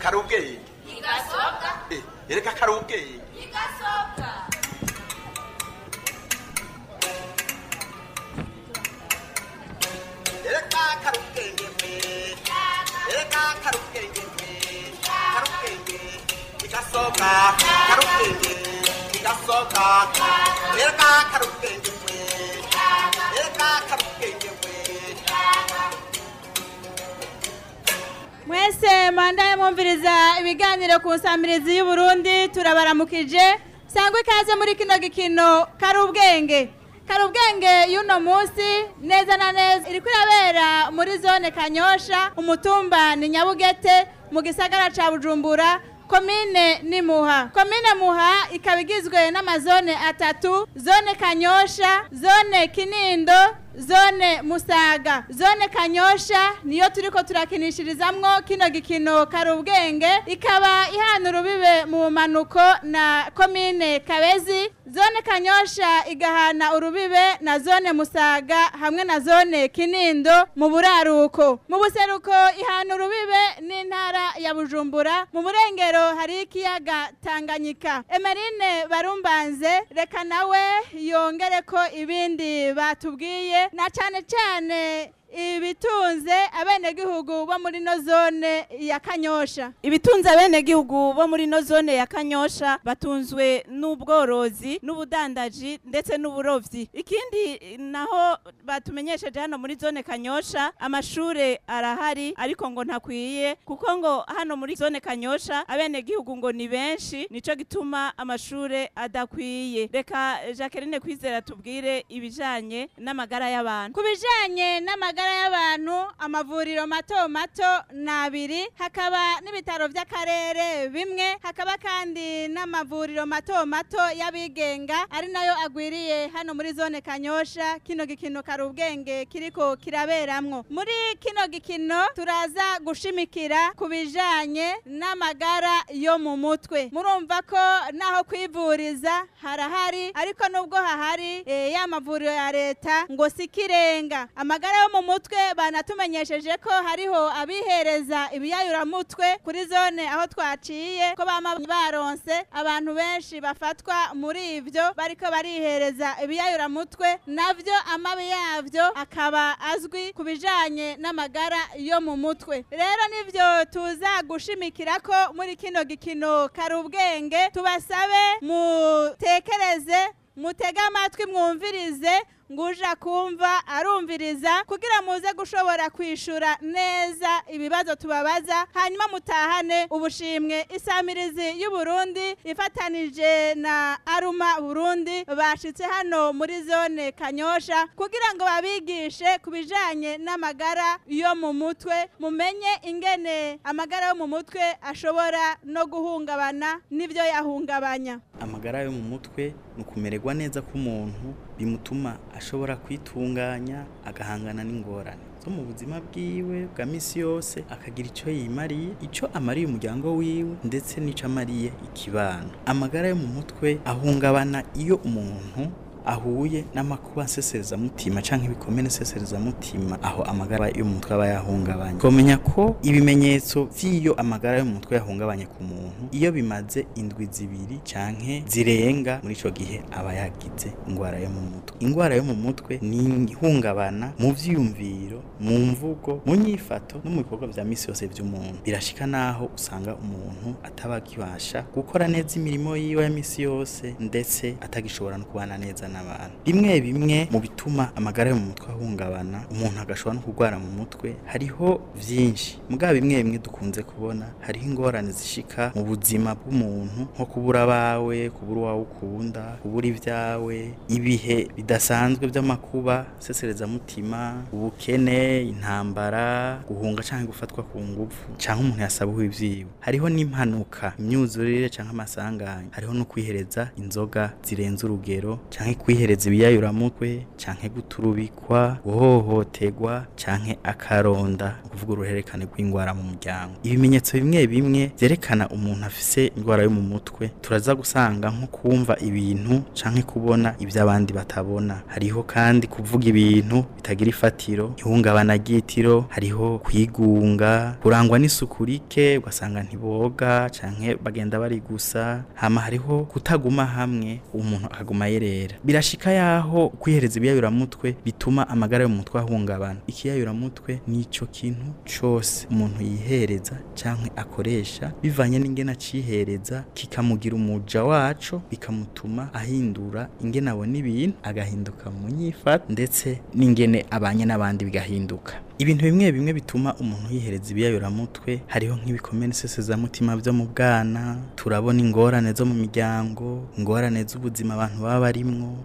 kari ubwenge ntigasobwa Eh, ereka kari ubwenge ntigasobwa ereka kari ubwenge mwe ereka kari ubwenge mwe kari ubwenge ntigasohoka kari ubwenge ntigasohoka ereka kari ubwenge mwe ereka kari ubwenge mwe mwese mandaye mwumviriza ibiganiro ku nsamirizi y'uburundi turabaramukije sangwa ikaze muri kino gikino kari ubwenge kari ubwenge y'uno munsi neza na neza iriko irabera muri zone kanyosha umutumba ni nyabugete mu gisagara ca bujumbura komine ni muha komine muha ikaba igizwe n'amazone atatu zone kanyosha zone kinindo zone musaga zone kanyosha niyo turiko turakinishirizamwo kino gikino kari ubwenge ikaba ihana urubibe mu manuko na komine kabezi zone kanyosha igahana urubibe na zone musaga hamwe na zone kinindo mu buraruko mu buseruko ihana urubibe n'intara ya bujumbura mu burengero hari ikiyaga tanganyika emerine barumbanze reka nawe yongere ko ibindi batubwiye na cane cane ibitunze abenegihugu bo muri no zone ya kanyosha ibitunze abenegihugu bo muri no zone ya kanyosha batunzwe n'ubworozi n'ubudandaji ndetse n'uburovyi ikindi naho batumenyesheje hano muri zone kanyosha amashure arahari ariko ngo ntakwiye kuko ngo hano muri zone kanyosha abenegihugu ngo ni benshi nico gituma amashure adakwiye reka jacqueline kwizera tubwire ibijanye n'amagara y'abantu ku bijanye n'amagara y'abantu amavuriro mato mato ni abiri hakaba n'ibitaro by'akarere bimwe hakaba kandi n'amavuriro mato mato y'abigenga ari nayo agwiriye hano muri zone kanyosha kino gikino kari ubwenge kiriko kiraberamwo muri kino gikino turaza gushimikira ku bijanye n'amagara yo mu mutwe murumva ko naho kwivuriza harahari ariko nubwo hahari eh, ya mavuriro ya leta ngo si ikirenga amagara yo mu mutwe banatumenyesheje ko hariho abihereza ibiyayuramutwe kuri zone aho twaciye ko bama baronse abantu benshi bafatwa muri ivyo bariko barihereza ibiyayuramutwe navyo amabi yavyo akaba azwi ku bijanye n'amagara yo mu mutwe rero nivyo tuza gushimikira ko muri kino gikino kari ubwenge tubasabe mutekereze mutege amatwi mwumvirize nguja kumva arumviriza kugira muze gushobora kwishura neza ibibazo tubabaza hanyuma mutahane ubushimwe isamirizi y'uburundi ifatanije na aruma burundi bashitse hano muri zone kanyosha kugira ngo babigishe ku bijanye n'amagara yo mu mutwe mumenye ingene amagara yo mu mutwe ashobora no guhungabana n'ivyo yahungabanya amagara yo mu mutwe ni ukumererwa neza k'umuntu bimutuma ashobora kwitunganya agahangana n'ingorane zo mu buzima bwiwe bwa misi yose akagira icyo yimariye icyo amariye umuryango wiwe ndetse n'icyo amariye ikibano amagara yo mu mutwe ahungabana iyo umuntu ahuye n'amakuba nseserezamutima canke ibikomere nseserezamutima aho amagara yo mu mutwe aba yahungabanye komenya ko ibimenyetso vy'iyo amagara yo mu mutwe yahungabanye ku muntu iyo bimaze indwi zibiri canke zirenga muri ico gihe aba yagize ingwara yo mu mutwe ingwara yo mu mutwe ni ihungabana mu vyiyumviro mu mvugo mu nyifato no mu bikorwa vya misi yose vy'umuntu birashika naho usanga umuntu ataba akibasha gukora neza imirimo yiwe ya misi yose ndetse atagishobora no kubana neza n'abantu bimwe bimwe mu bituma amagara yo mu mutwe ahungabana umuntu agashobora no kurwara mu mutwe hariho vyinshi mugabo bimwe bimwe dukunze kubona hariho ingorane zishika mu buzima bw'umuntu nko kubura abawe kubura uwawe ukunda kubura ibyawe ibihe bidasanzwe by'amakuba seserezamutima ubukene intambara guhunga canke gufatwa ku ngufu canke umuntu yasabuwe ivyiwe hariho n'impanuka imyuzurire canke amasanganya hariho no kwihereza inzoga zirenze urugero canke kwihereza ibiyayuramutwe canke guturubikwa guhohoterwa canke akaronda ukuvuga uruhererekane rw'ingwara mu muryango ibimenyetso bimwe bimwe vyerekana umuntu afise indwara yo mu mutwe turaza gusanga nko kumva ibintu canke kubona ivyo abandi batabona hariho kandi kuvuga ibintu bitagira ifatiro ihungabana ry'itiro hariho kwigunga kurangwa n'isuku rike ugasanga ntiboga canke bagenda bari gusa hama hariho kutaguma hamwe umuntu akaguma yerera birashika yaho kwihereza ibiyayuramutwe bituma amagara yo mu mutwe ahungabana ikiyayuramutwe nico kintu cose umuntu yihereza canke akoresha bivanye n'ingene acihereza kikamugira umuja waco bikamutuma ahindura ingene abona ibintu agahinduka mu nyifato ndetse n'ingene abanye n'abandi bigahinduka ibintu bimwe bimwe bituma umuntu yihereza ibiyayuramutwe hariho nk'ibikomere mutima byo mu bwana turabona ingorane zo mu miryango ingorane z'ubuzima abantu baba barimwo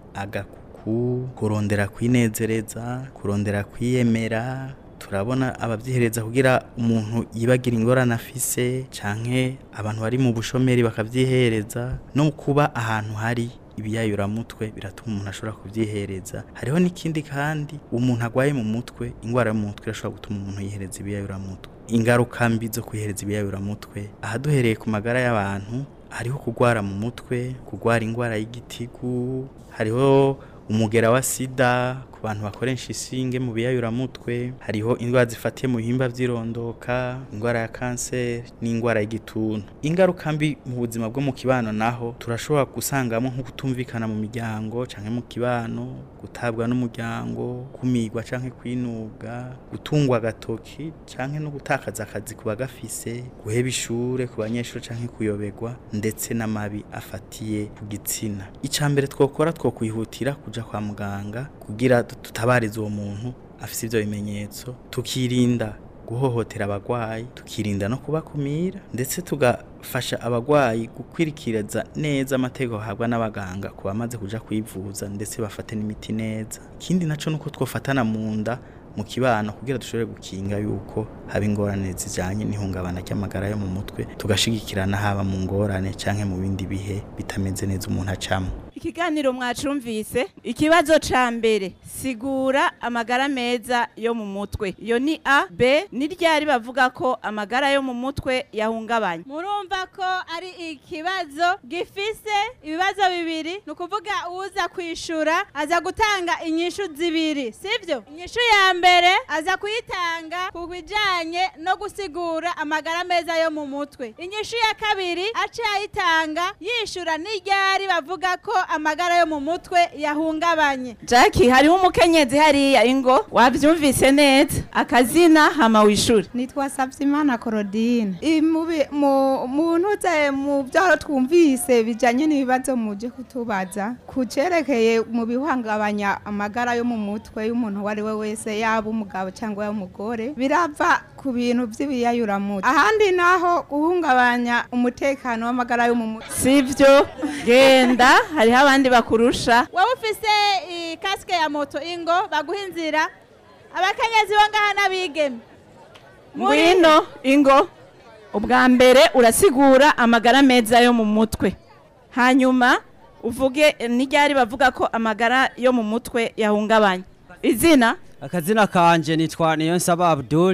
agakuku kurondera kwinezereza kurondera kwiyemera turabona abavyihereza kugira umuntu yibagira ingorane afise canke abantu bari mu bushomeri bakavyihereza no kuba ahantu hari ibiyayuramutwe biratuma umuntu ashobora kuvyihereza hariho n'ikindi kandi umuntu agwaye mu mutwe ingwara yo mu mutwe irashobora gutuma umuntu yihereza ibiyayuramutwe ingaruka mbi zo kwihereza ibiyayuramutwe aha duhereye ku magara y'abantu hariho kugwara mu mutwe kugwara ingwara y'igitigu hariho umugera wa sida ku bantu bakoresha isinge mu biyayuramutwe hariho indwara zifatiye mu bihimba by'irondoka indwara ya kanseri n'indwara y'igituntu ingaruka mbi mu buzima bwo mu kibano naho turashobora gusangamo nko kutumvikana mu miryango canke mu kibano gutabwa n'umuryango kumigwa canke kwinuga gutungwa agatoki canke no gutakaza akazi ku bagafise guheba ishure ku banyeshuri canke kuyoberwa ndetse n'amabi afatiye ku gitsina ica mbere twokora twokwihutira kuja kwa muganga kugira tutabariza uwo muntu afise ivyo bimenyetso tukirinda guhohotera abagwayi tukirinda no kubakumira ndetse tugafasha abagwayi gukwirikiriza neza amategeko bahabwa n'abaganga ku bamaze kuja kwivuza ndetse bafate n'imiti neza ikindi naco nuko twofatana mu nda mu kibano kugira dushobore gukinga yuko haba ingorane zijanye n'ihungabana ry'amagara yo mu mutwe tugashigikirana haba mu ngorane canke mu bindi bihe bitameze neza umuntu acamwo ikiganiro mwacumvise ikibazo ca mbere sigura amagara meza yo mu mutwe iyo ni a b ni ryari bavuga ko amagara yo mu mutwe yahungabanye murumva ko ari ikibazo gifise ibibazo bibiri ni ukuvuga uza kwishura aza gutanga inyishu zibiri sibyo inyishu ya mbere aza kuyitanga ku bijanye no gusigura amagara meza yo mu mutwe inyishu ya kabiri aciye ayitanga yishura n'iryari bavuga ko amagara yo mu mutwe yahungabanye jackie hariho umukenyezi hariya ingo wavyumvise neza akazina hama wishuri nitwa Savyimana Claudine I- mu bi- mu mu ntuze mu byo twumvise bijanye n'ibibazo muje kutubaza ku cerekeye mu bihungabanya amagara yo mu mutwe y'umuntu uwo ari we wese yaba umugabo cyangwa yaba umugore birava ku bintu by'ibiyayuramutwe ahandi naho guhungabanya umutekano w'amagara yo mu mutwe sivyo genda hariho abandi bakurusha wowe ufise ikasike ya moto ingo baguha inzira abakenyezi bo ngaha n'abigeme Muri- ngwino ingo ubwa mbere urasigura amagara meza yo mu mutwe hanyuma uvuge n'iryari bavuga ko amagara yo mu mutwe yahungabanye izina akazina kanje nitwa Niyonsaba Abdul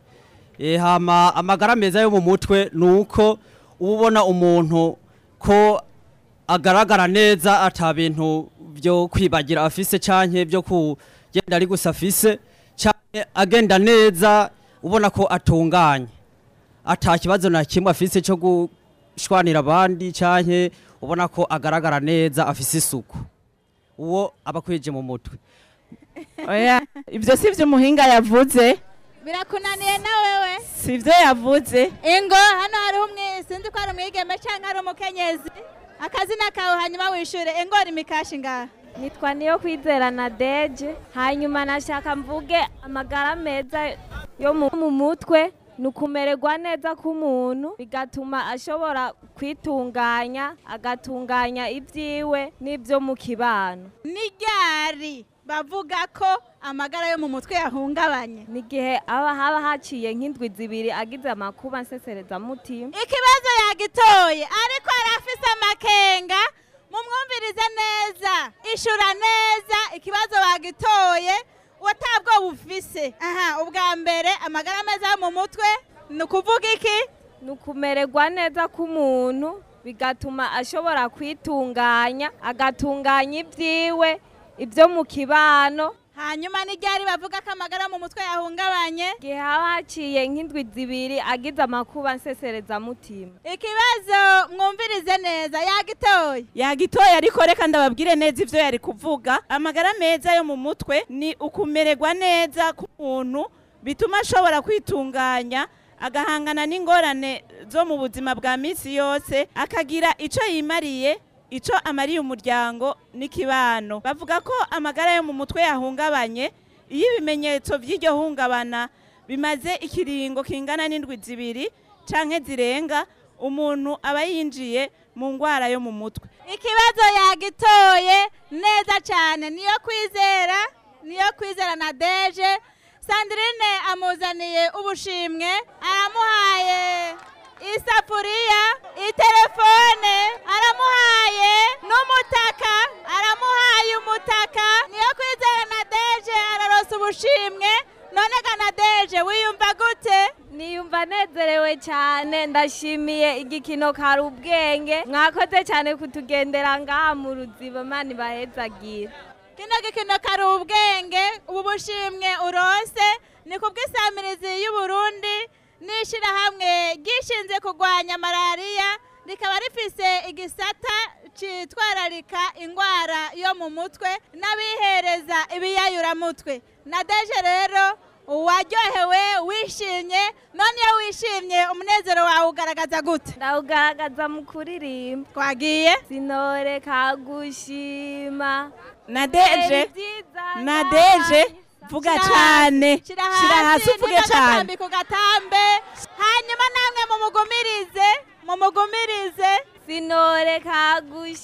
e, hama amagara meza yo mu mutwe nuko uba ubona umuntu ko agaragara neza ata bintu byo kwibagira afise canke byo kugenda ari gusa afise canke agenda neza ubona ko atunganye ata kibazo na kimwe afise cyo gushwanira abandi canke ubona ko agaragara neza afise isuku uwo aba akwije mu mutwe oya ibyo si byo umuhinga yavuze birakunaniye na wewe si byo yavuze ingo hano hariho umwe sinzi ko ari umwigeme cyangwa ari umukenyezi akazina kawe hanyuma wishure ingo uri mikashi ngaha nitwa niyo kwizera na deje hanyuma nashaka mvuge amagara meza yo mu mu mutwe ni ukumererwa neza k'umuntu bigatuma ashobora kwitunganya agatunganya ibyiwe n'ibyo mu kibano n'iryari bavuga ko amagara yo mu mutwe yahungabanye n'igihe aba haba haciye nk'indwi zibiri agize amakuba nseserezamutima ikibazo yagitoye ariko arafise amakenga mumwumvirize neza ishura neza ikibazo bagitoye watabwo bufise aha ubwa mbere amagara meza yo mu mutwe ni ukuvuga iki ni ukumererwa neza k'umuntu bigatuma ashobora kwitunganya agatunganya ibyiwe ibyo mu kibano hanyuma n'iryari bavuga ko amagara yo mu mutwe yahungabanye igihe haba haciye nk'indwi zibiri agize amakuba nseserezamutima ikibazo mwumvirize neza yagitoye yagitoye ariko reka ndababwire neza ivyo yari kuvuga amagara meza yo mu mutwe ni ukumererwa neza k'umuntu bituma ashobora kwitunganya agahangana n'ingorane zo mu buzima bwa misi yose akagira ico yimariye ico amariye umuryango n'ikibano bavuga ko amagara yo mu mutwe yahungabanye iyo ibimenyetso vy'iryo hungabana bimaze ikiringo kingana n'indwi zibiri canke zirenga umuntu aba yinjiye mu ngwara yo mu mutwe ikibazo yagitoye neza cyane niyo kwizera niyo kwizera na deje sandrine amuzaniye ubushimwe aramuhaye isafuriya itelefone aramuhaye n'umutaka aramuhaye umutaka niyo kwizera na deje ararosa ubushimwe none ga na deje wiyumva gute niyumva nezerewe cyane ndashimiye igikino kari ubwenge mwakoze cyane kutugendera ngaha mu ruziba mani bahezagira kino gikino kari ubwenge ubu bushimwe urose ni ku bw'isamirizi y'uburundi n'ishyirahamwe ryishinze kurwanya malariya rikaba rifise igisata cyitwararika indwara yo mu mutwe n'abihereza ibiyayuramutwe na deje rero waryohewe wishimye none iyo wishimye umunezero wawe ugaragaza gute ndawugaragaza mu kuririmba twagiye sinoreka gushima na deje byiza na deje vuga cyane shira shira hasi uvuge cyane n'agatambi ku gatambe hanyuma namwe mumugumirize mumugumirize sinoreka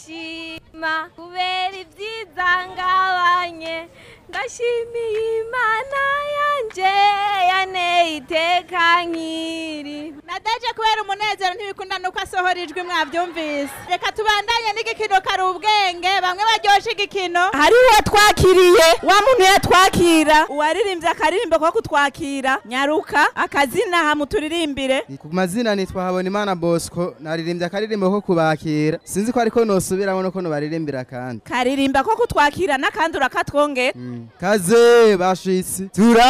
gushima kubera ibyiza ngabanye ndashimiye imana yanje yaneye iteka nkiri nadeje kubera umunezero ntibikunda nuko asohora ijwi mwabyumvise reka tubandanye n'igikino kari ubwenge bamwe baryoshye igikino hari uwo twakiriye wa muntu yatwakira uwaririmbye akaririmbo ko kutwakira nyaruka akazina hamuturirimbire ku mazina nitwa Habonimana Bosco naririmbye akaririmbo ko kubakira sinzi ko ariko nosubiramo no ko nobaririmbira kandi karirimba ko kutwakira n'akandi urakatwongera kaze bashitsi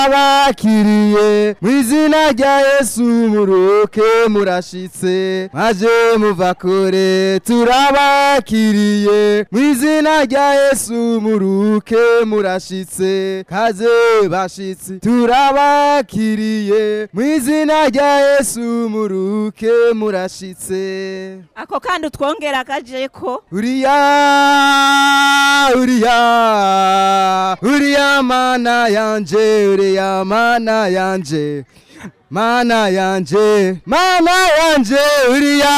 turabakiriye mu izina rya Yesu muruke murashitse maje muva kure turabakiriye mu izina rya Yesu muruke murashitse kaze bashitsi turabakiriye mu izina rya Yesu muruke murashitse ako kandi utwongera kaje ko uriya uriya uriya mana yanje uriya mana yanje mana yanje mana yanje uriya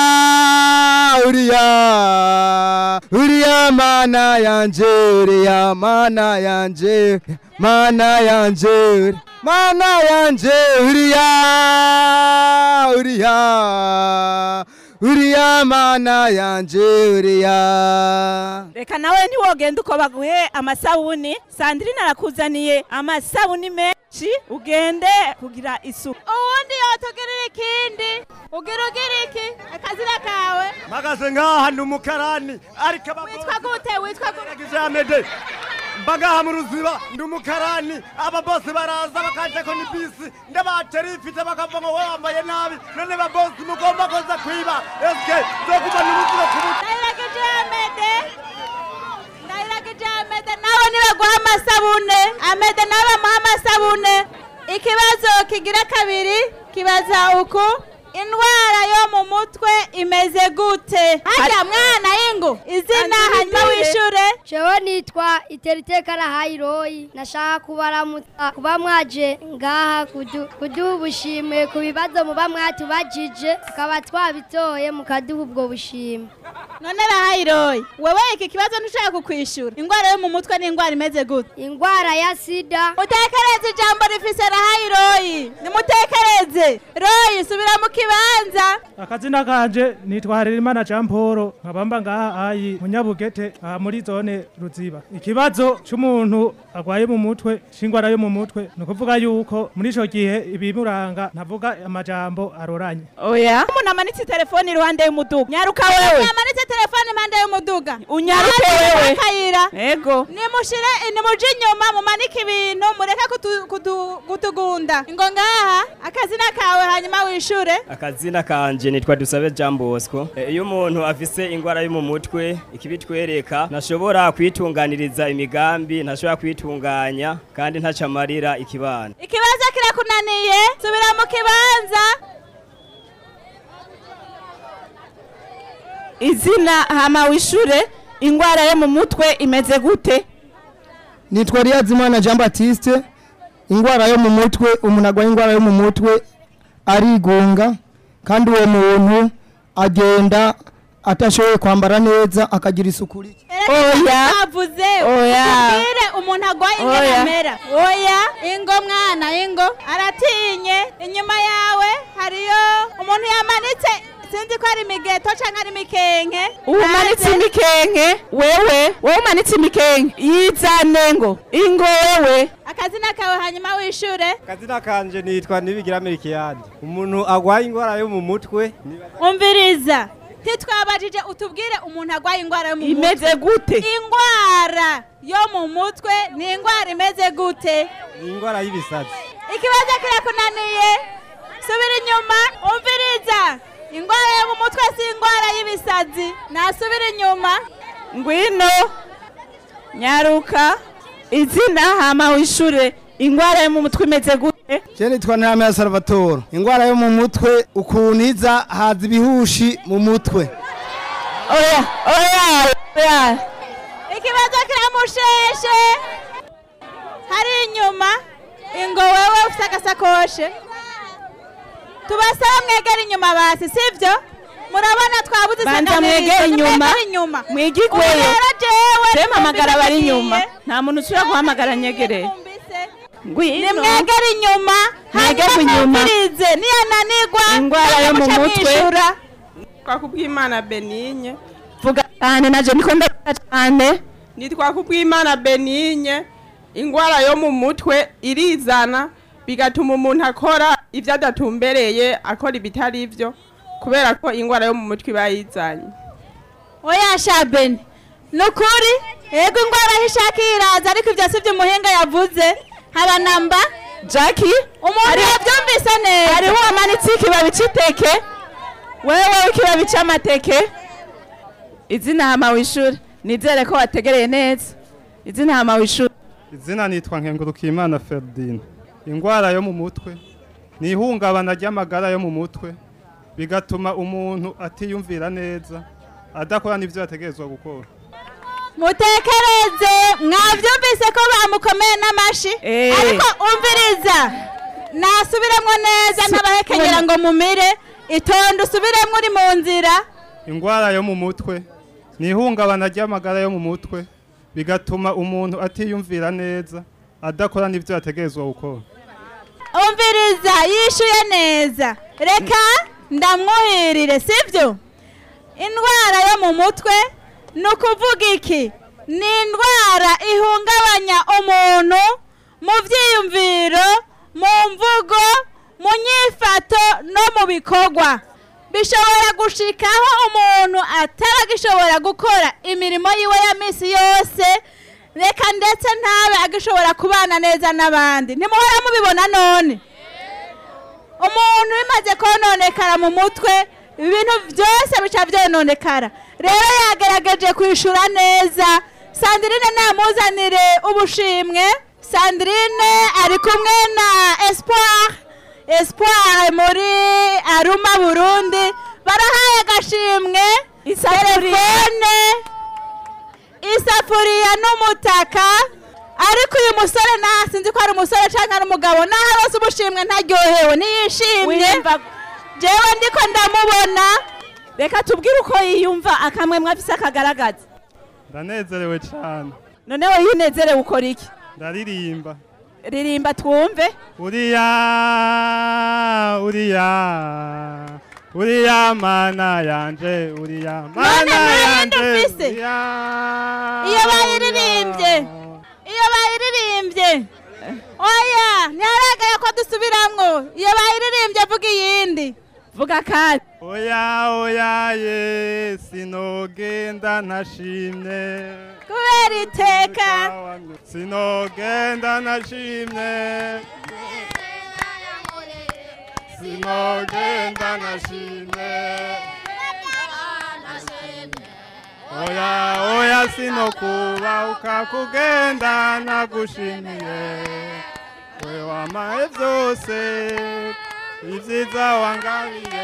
uriya uriya mana yanje uriya mana yanje mana yanje mana yanje uriya uriya uriya mana yanje uriya reka nawe ntiwogenda uko baguhe amasabuni sandrine arakuzaniye amasabuni menshi ugende kugira isuku uwundi yotugirira ikindi ugira ugira iki akazina kawe mpagaze ngaha ndi umukarani ariko witwa gute witwa gute abagijamede mbagaha mu ruziba ndi umukarani aba bose baraza bakaje ko ni bisi ndabatera ifite bakavuga ngo wowe wambaye nabi none ba bosi mugomba koza kwiba eske zokuma n'ubuzima ku mutwe ndayiragije amede ndayiragije amede nawe nibaguha amasabune amede nawe bamuha amasabune ikibazo kigira kabiri kibaza uku indwara yo mu mutwe imeze gute harya mwana y'ingu izina hanyuma wishure jewe nitwa iteriteka rahayiroyi nashaka kubaramutsa kuba mwaje ngaha kudu- kuduha ubushimwe ku bibazo muba mwatubajije tukaba twabitoye mukaduha ubwo bushimwe none rahayiroyi wewe iki kibazo ntushaka kukwishura ingwara yo mu mutwe ni ingwara imeze gute ingwara ya sida mutekereze ijambo rifise rahayiroyi nimutekereze royi subira mu kibanza akazina kanje nitwa Harerimana Jean Paul nkabamba ngaha ayi munyabugete aha muri zone ruziba ikibazo c'umuntu agwaye mu mutwe c'ingwara yo mu mutwe ni ukuvuga yuko muri ico gihe ibimuranga ntavuga amajambo aroranye oya umuntu amanitse telefone iruhande y'umuduga nyaruka wewe yamanitse telefone impande y'umuduga unyaruke Hasi wewe akayira ego nimushire nimuje inyuma mumanike ibintu mureke kutu- kutu- kutugunda ngo ngaha akazina kawe hanyuma wishure akazina kanje nitwa dusabe Jean Bosco Eh, iyo umuntu afise ingwara yo mu mutwe ikibitwereka ntashobora kwitunganiriza imigambi ntashobora kwitunganya kandi ntacamarira ikibana ikibazo kirakunaniye subira mu kibanza izina hama wishure ingwara yo mu mutwe imeze gute nitwa Riyazimana Jean Baptiste ingwara yo mu mutwe umuntu agwaye ingwara yo mu mutwe arigunga kandi uwo muntu agenda atashoboye kwambara neza akagira isuku rike Oya. avuze Oya. utubwire umuntu agwaye Oya. ingeramera oya ingo mwana ingo aratinye inyuma yawe hariyo umuntu yamanitse sinzi ko ari imigeto canke ari imikenke umanitse Hanze. imikenke wewe wowe umanitse imikenke yizane ngo ingo wewe akazina kawe hanyuma wishure akazina kanje nitwa nibigira amerikiyani umuntu agwaye ingwara yo mu mutwe umviriza titwabajije utubwire umuntu agwaye ingwara yo mu mutwe Imeze gute? ingwara yo mu mutwe ni ingwara imeze gute ni ingwara y'ibisazi ikibazo kirakunaniye subira inyuma umviriza ingwara yo mu mutwe si ingwara y'ibisazi nasubira inyuma ngwino nyaruka izina hama wishure ingwara yo mu mutwe imeze gute je nitwa Ntame ya Salvatore ingwara yo mu mutwe ukuntu iza haza ibihushi mu mutwe oya oya oya ikibazo kiramusheshe hari inyuma ingo wewe ufite agasakoshe tubasaba mwegera inyuma basi sibyo murabona twabuze banza isaganirizo, mwegere inyuma nimwegere inyuma mwigigweyo Ubu rero jewe temamagara bari twumvise inyuma nagiye. nta muntu ushobora guhamagara nyegereye ngwino nimwegere inyuma Mwegere hanyuma inyuma. mwumvirize niyananigwa ingwara yo mu muca mutwe mwishura. Nitwa kubwimana Benigne vuga cyane naje niko ndavuga cyane nitwa kubwimana Benigne ingwara yo mu mutwe irizana bigatuma umuntu akora ibyo adatumbereye akora ibitari byo kubera ko ingwara yo mu mutwe iba yizanye oya shabeni ni ukuri yego ingwara aho ishaka iraza ariko ibyo si byo umuhinga yavuze haba namba jackie umuntu yabyumvise neza hariho uwamanitse ikibabi cy'iteke wewe ikibabi cy'amateke izina hama wishure nizere ko wategereye neza izina hama wishure izina nitwa nkengurukimana Ferdinand ingwara yo mu mutwe ni ihungabana ry'amagara yo mu mutwe bigatuma umuntu atiyumvira neza adakora n'ibyo yategerezwa gukora mutekereze mwabyumvise ko bamukomeye n'amashi Eh. ariko umviriza nasubiremo neza ntabahekenyera ngo mumire itonde usubiremo uri mu nzira ingwara yo mu mutwe ni ihungabana ry'amagara yo mu mutwe bigatuma umuntu atiyumvira neza adakora n'ibyo yategerezwa gukora umviriza yishuye neza reka ndamwuhirire sibyo indwara yo mu mutwe ni ukuvuga iki ni indwara ihungabanya umuntu mu byiyumviro mu mvugo mu nyifato no mu bikorwa bishobora gushikaho umuntu ataragishobora gukora imirimo yiwe ya minsi yose reka ndetse ntabe agishobora kubana neza n'abandi ntimuhora mubibona none umuntu bimaze kononekara mu mutwe ibintu byose bica byononekara rero yagerageje kwishura neza sandrine namuzanire ubushimwe sandrine ari kumwe na espoir espoir muri aruma burundi barahaye agashimwe telefone isafuriya n'umutaka ariko uyu musore nta sinzi ko ari umusore cyangwa ari umugabo naho arose ubushimwe ntaryohewe niyishimye jewe ndiko ndamubona reka tubwire uko yiyumva akamwe mwafise akagaragaza ndanezerewe cyane none we yinezerewe ukora iki ndaririmba ririmba twumve uriya uriya uriya mana yanje uriya mana yanje ufise iyo bayiririmbye iyo bayiririmbye oya ntiharagaye ko dusubiramwo iyo bayiririmbye vuga iyindi vuga kandi oya oya ye sinogenda ntashimye kubera iteka sinogenda ntashimye sinogenda ntashimye oya oya sinokuba ukakugenda nagushimiye we wamaye byose ibyiza wangabiye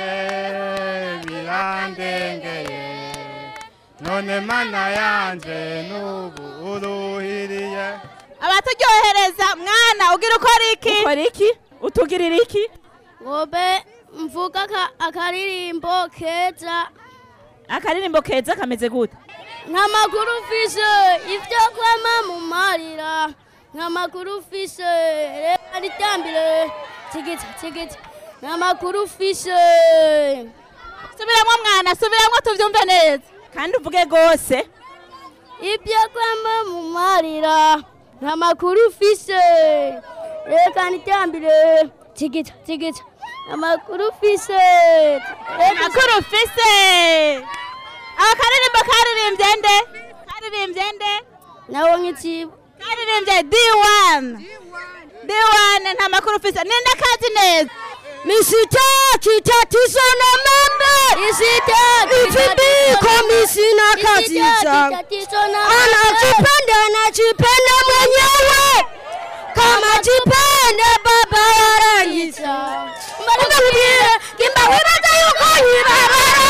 birandengeye none mana yanje n'ubu uruhiriye abaturyohereza mwana ugira ukora iki ukora iki utugirira iki ngobe mvuga aka- akaririmbo keza akaririmbo keza kameze gute nk'amakuru ufise ibyo kwama mu marira nk'amakuru ufise reka ritambire tigita tigita nk'amakuru ufise subiramo mwana subiramo tubyumve neza kandi uvuge rwose ibyo kwama mu marira nk'amakuru ufise reka ritambire tigita tigita amakuru ufise amakuru ufise akaririmbo karirimbye nde karirimbye nde nawo nk'ikibo karirimbye d1 d1 nta makuru ufise ninde kazi neza misitaki tatizo na membe ifibiko misina kaziza anajipenda anajipenda mwenyewe kama jipende baba yarangiza ugambire kimba wibaza yuko yibabara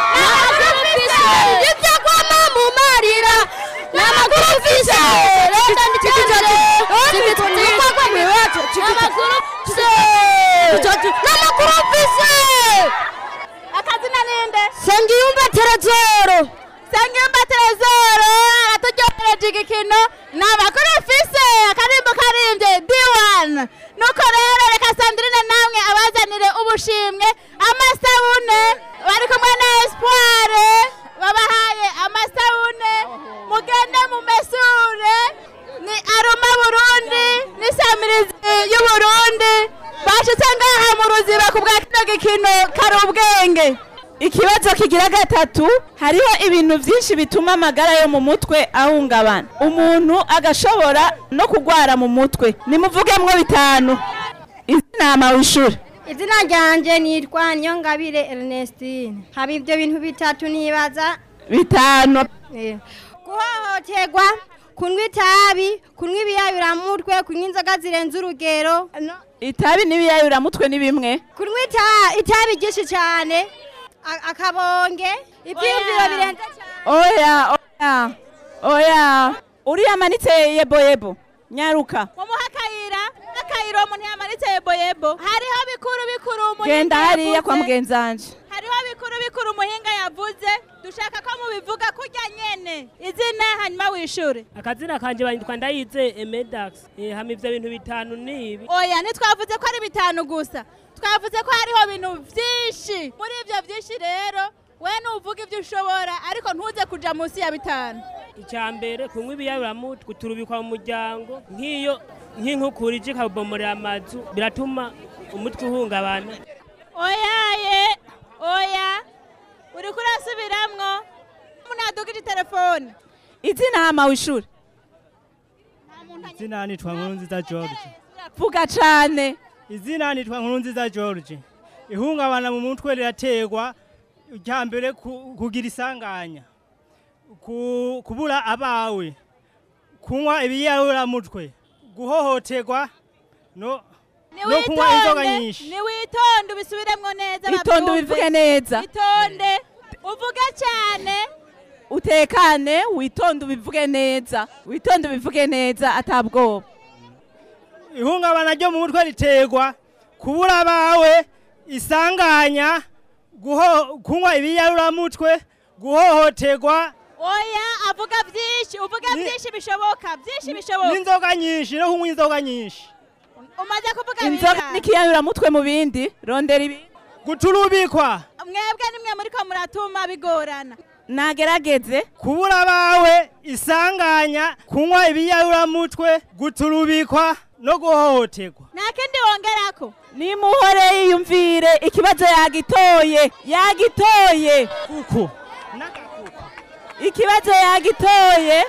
ibyo kwama mu marira n'amakuru ufise reka nditangire tibitukwa mwiwacu n'amakuru ufise n'amakuru ufise akazina ninde sengiyumva terezoro sengiyumva terezoro araturyohereje igikino ni amakuru ufise akarimbo karimbye d1 nuko rero reka sandrine namwe abazanire ubushimwe amasabune bari kumwe na espoir babahaye amasabune mugende mumesure ni aruma burundi n'isamirizi y'uburundi bashitse ngaha mu ruziba ku bwa kino gikino kari ubwenge ikibazo kigira gatatu hariho ibintu byinshi bituma amagara yo mu mutwe ahungabana umuntu agashobora no kugwara mu mutwe nimuvugemwo bitanu izina wishura izina ryanjye nitwa niyongabire ernestine haba ibyo bintu bitatu nibaza bitanu Eh, guhohoterwa kunywa itabi kunywa ibiyayuramutwe kunywa inzoga zirenze urugero no- itabi n'ibiyayuramutwe ni bimwe kunywa ita- itabi ryinshi cyane a- akabonge ibyiyumviro birenze oya oya oya uriya amanitse yeboyebo nyaruka mumuha akayira akayira umuntu yamanitse yeboyebo hariho bikuru bikuru umuhinga genda hariya kwa yavuze. mugenzanje hariho bikuru bikuru umuhinga yavuze dushaka ko mubivuga kurya nyene izina hanyuma wishure akazina kanje bandikwa ndayize emedax eh, hama ivyo bintu bitanu nibi oya ntitwavuze ko ari bitanu gusa twavuze ko hariho ibintu vyinshi muri ivyo vyinshi rero we nuvuga ivyo ushobora ariko ntuze kuja munsi ya bitanu icya mbere kunywa ibiyayuramutwe turubikwa mu muryango nk'iyo nk'inkukura ije ikabomorera amazu biratuma umutwe uhungabana oyaye oya uriko urasubiramwo munadugije telefone izina hama wishura izina nitwa nkurunziza george vuga cane izina nitwa nkurunziza george ihungabana mu mutwe riraterwa icya mbere ku- kugira isanganya ku- kubura abawe kunywa ibiyayuramutwe guhohoterwa no no kunywa inzoga niwitonde nyinshi niwitonde ubisubiremwo neza Itonde bavyumve. ubivuge neza. itonde uvuge cyane utekane witonde ubivuge neza witonde ubivuge neza atabwoba ihungabana ryo mu mutwe riterwa kubura abawe isanganya guho kunywa ibiyaruramutwe guhohoterwa oya avuga byinshi uvuga byinshi bishoboka byinshi bishoboka n'inzoga nyinshi no kunywa inzoga nyinshi umaze kuvuga inzoga bingahe? n'ikiyayuramutwe mu bindi rondera ibi guturubikwa mwebwe nimwe muriko muratuma bigorana nagerageze kubura abawe isanganya kunywa ibiyaruramutwe guturubikwa no guhohoterwa nta kindi wongerako nimuhore yiyumvire ikibazo yagitoye yagitoye kuko ikibazo yagitoye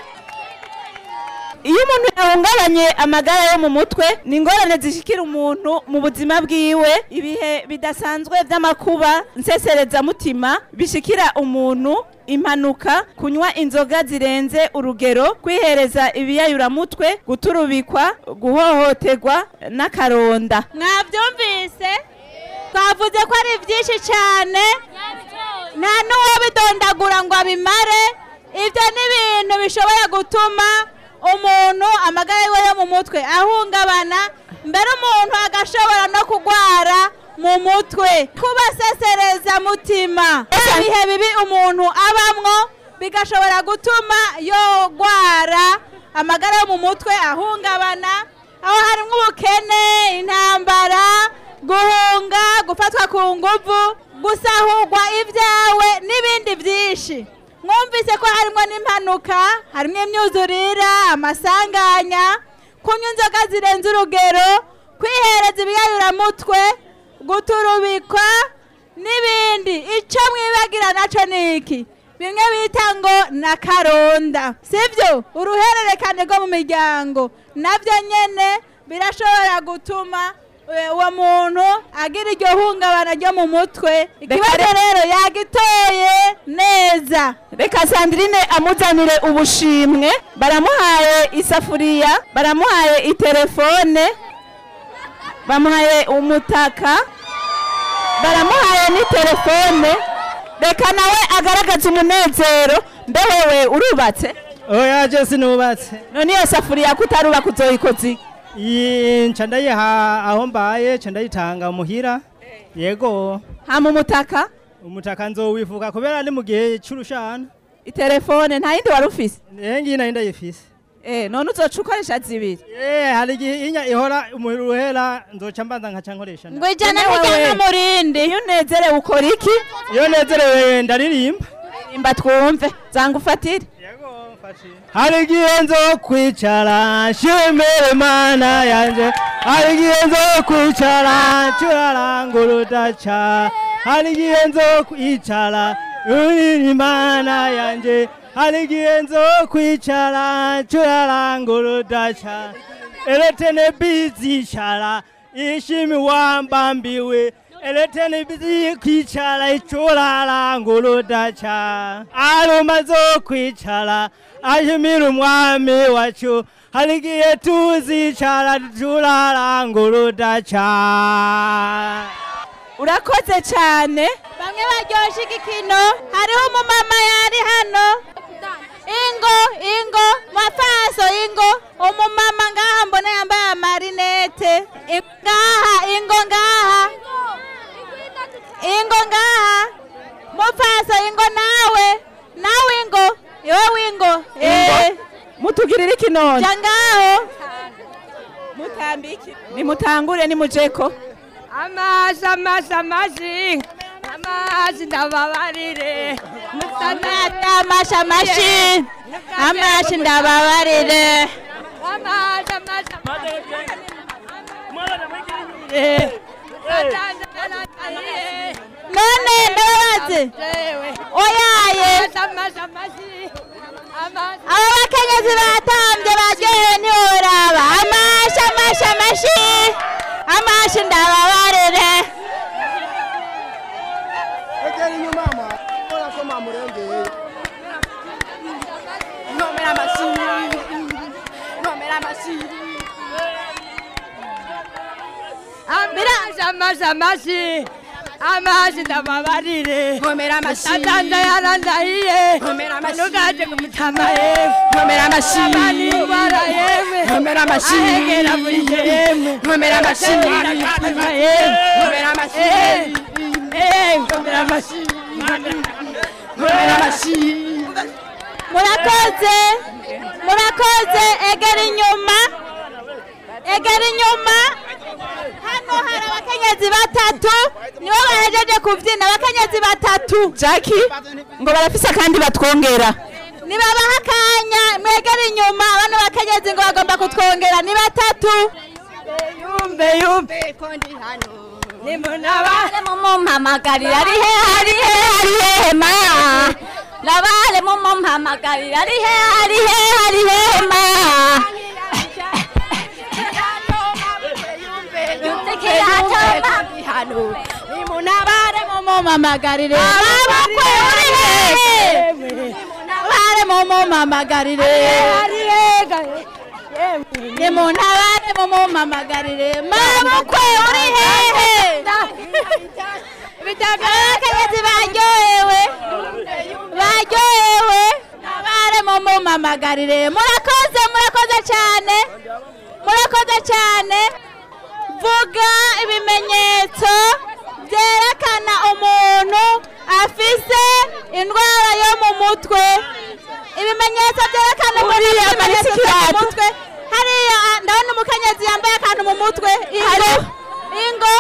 iyo umuntu yahungabanye amagara yo mu mutwe ni ingorane zishikira umuntu mu buzima bwiwe ibihe bidasanzwe by'amakuba nseserezamutima bishikira umuntu impanuka kunywa inzoga zirenze urugero kwihereza ibiyayuramutwe guturubikwa guhohoterwa n'akaronda mwabyumvise twavuze ko ari byinshi cyane nta n'uwabidondagura ngo abimare ibyo ni ibintu bishobora gutuma umuntu amagara yiwe yo mu mutwe ahungabana mbere umuntu agashobora no kurwara mu mutwe kubasesereza mutima ibihe bibi umuntu abamwo bigashobora gutuma yogwara amagara yo mu mutwe ahungabana aho harimo ubukene intambara guhunga gufatwa ku nguvu gusahurwa ibyawe n'ibindi byinshi mwumvise ko harimo n'impanuka harimo imyuzurira amasanganya kunywa inzoga zirenze urugero kwihereza ibiyayuramutwe guturubikwa n'ibindi icyo mwibagira nacyo ni iki bimwe bita ngo na karonda sibyo uruhererekane rwo mu miryango nabyo nyine birashobora gutuma eh, uwo muntu agira iryo hungabana ryo mu mutwe ikibazo rero yagitoye neza reka sandrine amuzanire ubushimwe baramuhaye isafuriya baramuhaye itelefone bamuhaye umutaka baramuhaye n'itelefone reka nawe agaragaze umunezero mbe wewe urubatse oya je sinubatse none iyo safuriya kutarubaka uzoyikoza iki iyi nca ndayiha aho mbaye nca ndayitanga muhira yego hama umutaka umutaka nzowifuka kubera ni mu gihe c'urushana itelefone nta yindi wari ufise eh ngiyi nayo ndayifise eh none uzoca ukoresha zibiri eh hari igihe inya ihora umuruhera nzoca mbanza nkaca nkoresha ngo ijana n'ijana murindi iyo unezerewe ukora iki iyo nezerewe ndaririmba imba twumve zanga ufatire hari igihe nzo kwicara nshimira imana yanje hari igihe nzo kwicara ncuraranga urudaca hari igihe nzo kwicara urira imana yanje hari igihe nzo kwicara ncuraranga urudaca eretene bizicara ishimi wambambiwe eretene bizi kwicara icuraranga urudaca aruma zo kwicara ashimira umwami wacu hari igihe tuzicara turaranga urudaca urakoze cyane bamwe baryoshye igikino hariho umumama yari hano ingo ingo mafaso ingo umumama ngaha mbona yambaye amarinete I- ngaha ingo ngaha ingo ngaha mufaso ingo nawe nawe ingo iwe wingo eh mutugirire ikinone ja ngaho mutambike nimutangure nimujeko amazi amazi amazi amazi ndababarire Amata amashi amashi amashi ndababarire amazi amazi none ndababaze oyaye aba bakenyezi batambye baryohewe ntiworaba amashi amashi amashi amashi ndababarire egera inyuma mwa ora ko mamurengeye nomera amashyi nomera amashyi amazi amazi amazi amazi ndababarire Nkomera amashyi. atanda yarandahiye Nkomera amashyi. nugaje kumutama yewe Nkomera amashyi. abandi bara yewe Nkomera amashyi. ahegera muri yemwe Nkomera amashyi. Agatera akatama yewe Nkomera amashyi. Eh, ngomera amashi ngomera amashi murakoze murakoze egera inyuma egera inyuma hano hari abakenyezi batatu nibo bahejeje kubyina abakenyezi batatu jackie ngo barafise kandi batwongera nibabaha akanya mwegere inyuma abana bakenyezi ngo bagomba kutwongera ni batatu yumve yumve ko ndi hano Nabale mumumpamagarira ari he ari he ari he ma Nabale mumumpamagarira ari he ari he ari he ma nimunabare mumumpamagarire abakwe uri hehe bare mumumpamagarire nimuntabare mumumpamagarire mabukwe uri hehe abakenyezi baryohewe baryohewe nabare mumumpamagarire murakoze murakoze cyane murakoze cyane vuga ibimenyetso byerekana umuntu afise indwara yo mu mutwe ibimenyetso byerekana umuntu Uriya afise amanitse ibimenyetso byo mu ikirato. mutwe hariya ah, ndabona umukenyezi yambaye akantu mu mutwe ingo ingo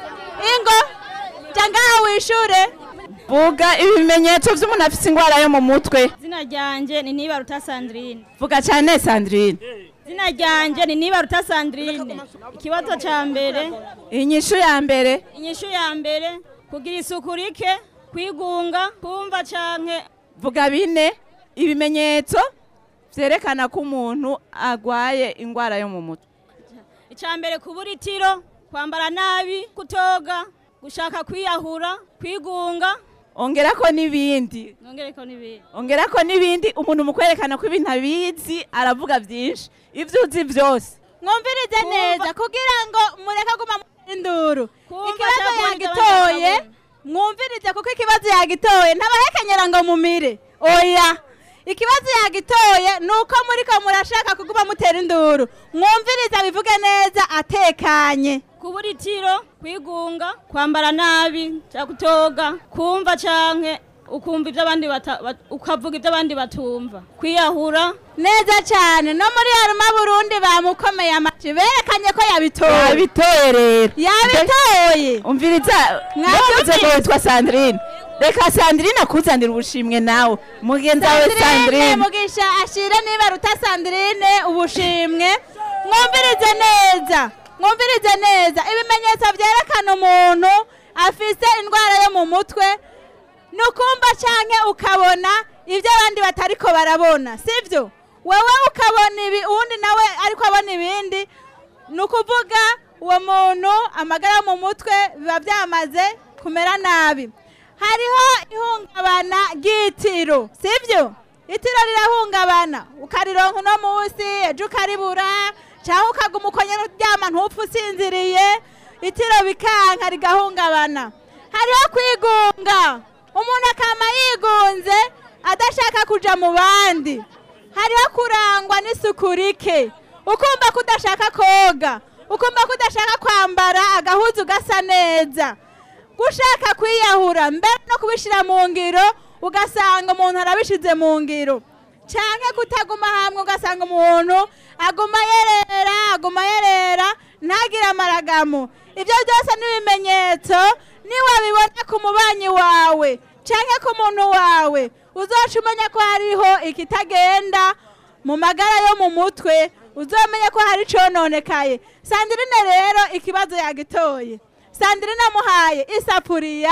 ingo jya ngaho wishure vuga ibimenyetso by'umuntu afite indwara yo mu mutwe izina ryanjye ni nibaruta sandrine vuga cyane sandrine izina ryanjye ni nibaruta sandrine ikibazo cya mbere inyishu ya mbere inyishu ya mbere kugira isuku rike kwigunga kumva canke vuga bine ibimenyetso byerekana ko umuntu arwaye indwara yo mu mutwe icya mbere kubura itiro kwambara nabi kutoga gushaka kwiyahura kwigunga ongera ko n'ibindi nongereko n'ibindi ongera ko n'ibindi umuntu mu kwerekana ko ibintu abizi aravuga byinshi ibyo uzi byose mwumvirize neza kugira ngo mureke guma mu induru ikibazo cyangwa yagitoye mwumvirize kuko ikibazo yagitoye ntabahekenyera ngo mumire oya ikibazo yagitoye ni uko muriko murashaka kuguma mutera induru mwumvirize bivuge neza atekanye kubura itiro kwigunga kwambara nabi cyangwa kutoga kumva canke ukumva ibyo abandi bata- bat- ukavuga ibyo abandi batumva kwiyahura neza cyane no muri haruma burundi bamukomeye amaci berekanye ko yabitoye yabitoye rero yabitoye umviriza mwavuze ngo witwa sandrine reka sandrine akuzanira ubushimwe nawe mugenzi wawe Sandrine sandrine mugisha ashire niba ruta Sandrine ubushimwe mwumvirize neza mwumvirize neza ibimenyetso byerekana umuntu afise indwara yo mu mutwe ni ukumva canke ukabona ibyo abandi batariko barabona sivyo wewe ukabona ibi uwundi nawe ariko abona ibindi ni ukuvuga uwo muntu amagara yo mu mutwe biba byamaze kumera nabi hariho ihungabana ry'itiro sibyo itiro rirahungabana ukarironka uno munsi ejo ukaribura cyangwa ukaguma ukongera uryama ntupfe usinziriye itiro bikanka rigahungabana hariho kwigunga umuntu akama yigunze adashaka kuja mu bandi hariho kurangwa n'isuku rike ukumva ko udashaka koga ukumva ko udashaka kwambara agahuzu gasa neza gushaka kwiyahura mbere no kubishyira mu ngiro ugasanga umuntu arabishize mu ngiro cyangwa kutaguma hamwe ugasanga umuntu aguma yerera aguma yerera ntagire amaragamo ibyo byose ni ibimenyetso niwabibona ku mubanyi wawe cyangwa ku muntu wawe uzoca umenya ko hariho ikitagenda mu magara yo mu mutwe uzamenye ko hari icononekaye sandrine rero ikibazo yagitoye sandrine amuhaye isafuriya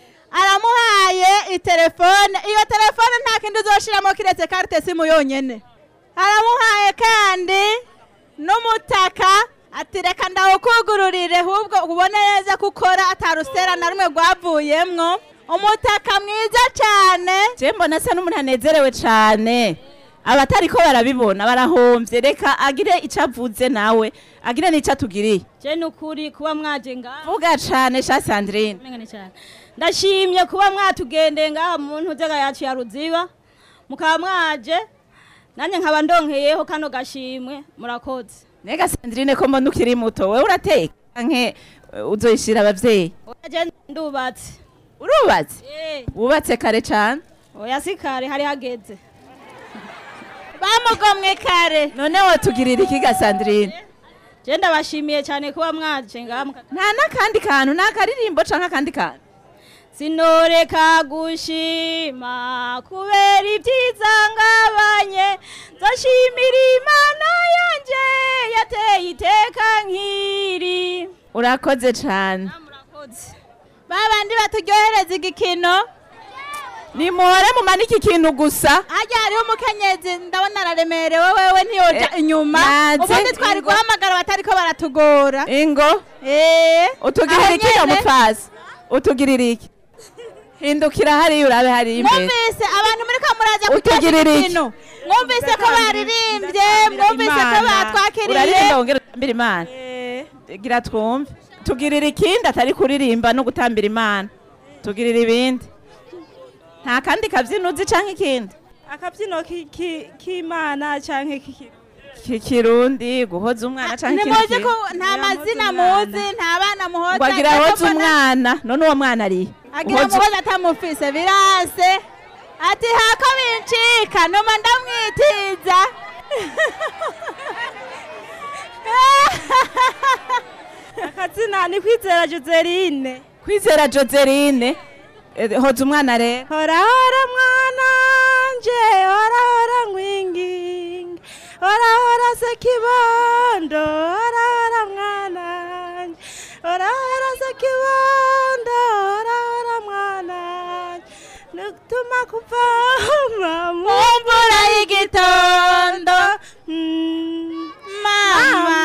aramuhaye itelefone iyo telefone nta kindi uzoshiramo kiretse karite simu yonyene aramuhaye kandi n'umutaka ati reka ndawukugururire ahubwo ubone neza ko ukora atarusera na rumwe rwavuyemwo umutaka mwiza cyane je mbona asa n'umuntu anezerewe cyane abatariko barabibona barahombye reka agire icyo avuze nawe agire n'icyo atugiriye je ni ukuri kuba mwaje ngaha vuga cane sha sandrine Mengane cyane ndashimye kuba mwatugendeye ngaha mu ntuzega yacu ya ruziba mukaba mwaje nanjye nkaba ndonkeyeho kano gashimwe murakoze nega sandrine ko mbona ukiri muto wewe urateka nke uzoyishira abavyeyi je ndubatse urubatse wubatse kare cyane oya si kare hari hageze bamugomwe kare none watugirira iki gasandrine je ndabashimiye cyane kuba mwaje ngamwe nta n'akandi kantu ni akaririmbo canke akandi kantu sinoreka gushima kubera ibyiza ngabanye nzashimira imana yanje yateye iteka nk'iri urakoze cyane babandi baturyohereza igikino nimuhore mumanike ikintu gusa hajya hariho umukenyezi ndabona araremerewe wewe ntiyoja inyuma naze. ubundi twari guhamagara batariko baratugora ingo utugirira iki Aho nyene. mupfasi utugirira iki hindukira hariya urabe hariya imbere mwumvise abantu muri ko muraza Utugirira kuryoshya iki? igikino mwumvise ko baririmbye mwumvise ko batwakiriye uraririmba wongere utambira imana gira twumve tugirira ikindi atari kuririmba no gutambira imana tugirira ibindi nta kandi kabyino uzi canke ikindi akabyino k'imana canke kikirundi guhoza umwana canke ikindi nimuzi ko kintu. nta mazina muzi nta bana muhoza ngo agira ariko hoza mbona umwana none uwo mwana ari agira muhoza atamufise birase ati hako bincika numa ndamwitiza akazina ni kwizera joseline kwizera joseline Eh, hoza umwana rero hora hora mwana nje hora hora ngwingingi hora hora sekibondo hora hora mwana nje hora hora sekibondo hora hora mwana nje nutuma kuvama mu mvura y'igitondo Mm, mama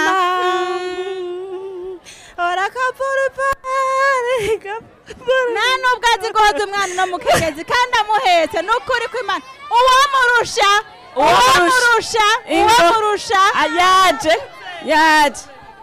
hora kapurupari nta nubwo azi guhoza umwana no mukenyezi kandi amuhetse ni ukuri kw'imana uwamurusha uwamurusha uwamurusha yaje yaje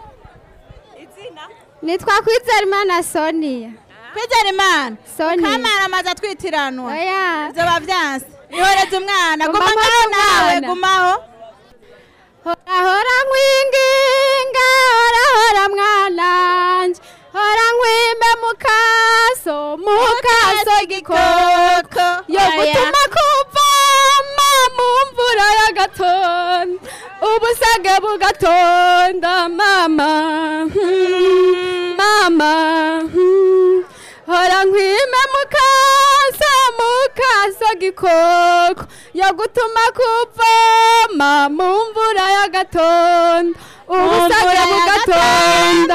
nitwa kwizera sonia kwizera imana Sonia. kamara amaze atwitiranwa Oya. ibyo bavyanse ihoreze umwana Guma guma mpore ngaho nawe umwana. gumaho hora hora nkwinginga hora hora mwananje hora nkwime mukaso mukaso gikoko yo Oya. gutuma kuvama mu mvura y'agatondo ubusage bugatonda mama hmm, mama hmm. hora nkwime mukaso mukaso gikoko yo gutuma kuvama mu mvura y'agatondo ubusage Mvura bugatonda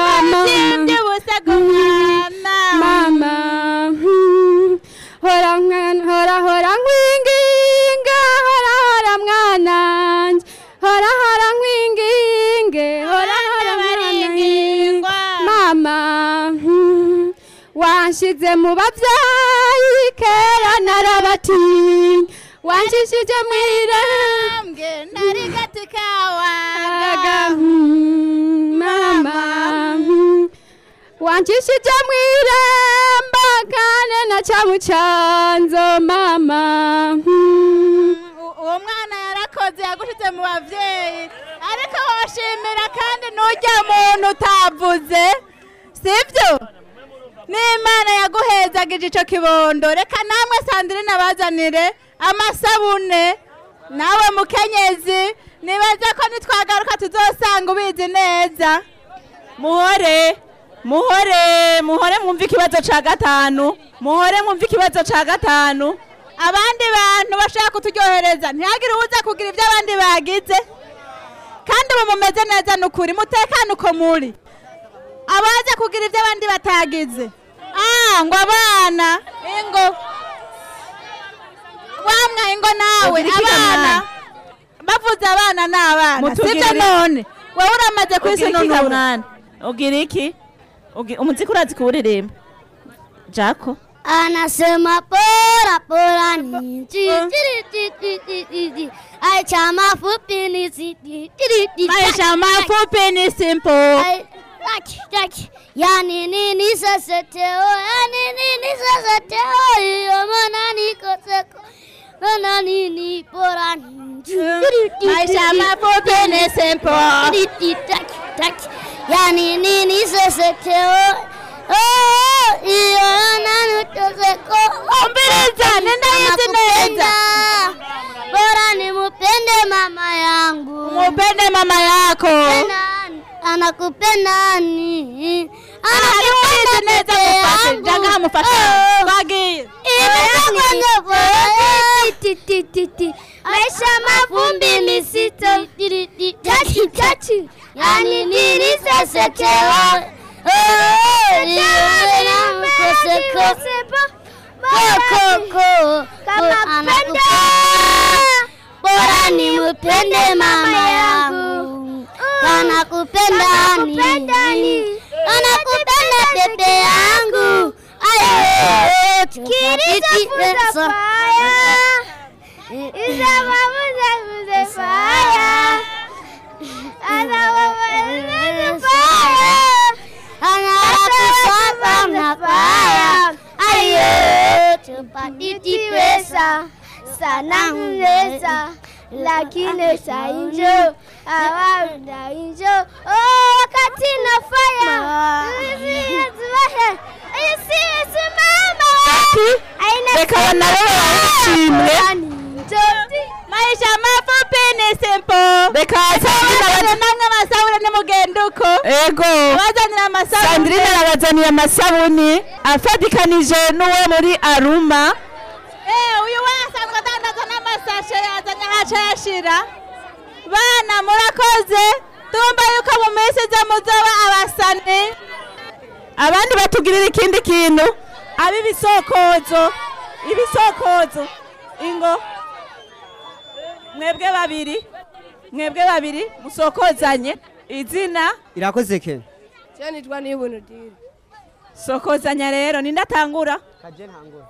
mama mama hmm. hora mwana hora hora nkwinginga hora hora mwananje hora hora nkwinginge hora hora mwananje mama hmm. wanshize mu bavyayi kera narabatinya wanshishije mwirambwe nari gati kawaga mama hmm. wanshishije mwiremba kane na camucanzo mama hmm. uwo mwana yarakoze yagushize mu bavyeyi ariko woshimira kandi n'urya muntu utavuze sibyo n'imana yaguhezagije ico kibondo reka namwe sandrine abazanire amasabune nawe mukenyezi nibaza ko nitwagaruka tuzosanga ubizi neza muhore muhore muhore mwumve ikibazo ca gatanu muhore mwumve ikibazo ca gatanu abandi bantu bashaka kuturyohereza ntihagire uwuza kugira ibyo abandi bagize kandi ubu mumeze neza ni ukuri mutekane uko muri abaza kugira ibyo abandi batagize ah ngo abana ingo wamwa ingo nawe Ugira iki abana mwana? bavuze abana ni abana Mutugirire- sibyo none wowe uramaze ugira iki kwisununura kamwana ugira iki Ugi- umuziki urazi kuwuririmba jako Anasema pora pora ni ti ti ti ti ti ti ti Aisha mafupi ni si ti ti ti Maisha mafupi ni simple Taki taki Yani nini sasa teo Yani nini sasa teo Iyo mana niko seko Mana nini pora ni ti ti ti Maisha mafupi ni simple Ti ti taki taki Yani nini sasa teo Oh, iyo nanuteseko Umbiriza, nenda hizi neza. bora nimupende mama yangu Mupende mama yako. anakupenda ni Umbiriza neza mufashe. Jaga mufashe. Twagiye. maisha mavumbi misito chachi chachi yani nilisesetewa bora nimupende mama yangu kana kupenda nini kana kupenda pepe yangu ayo kiriza tupatiti pesa sana mlesa lakini sainjo awaunda injo oh, wakati nafaya Reka nabo barishimwe. Maisha mafupi ni simple. Reka Abazanira namwe amasabune nimugenda uko. Ego. Abazanira amasabune. Sandrine arabazaniye amasabuni afatikanije n'uwo muri Aruma. Eh, uyu we asanzwe adandaza n'amasashe yazanye ahaca yashira. Bana murakoze. Tumba yuko mu minsi iza muzoba abasani. Abandi batugirira ikindi kintu. Abi bisokozo. Ibisokozo. Ingo. Mwebwe babiri. Mwebwe babiri musokozanye. Izina irakoze ke Je nitwa Nibuntu Diri. sokozanya rero ninde atangura? kaje ntangura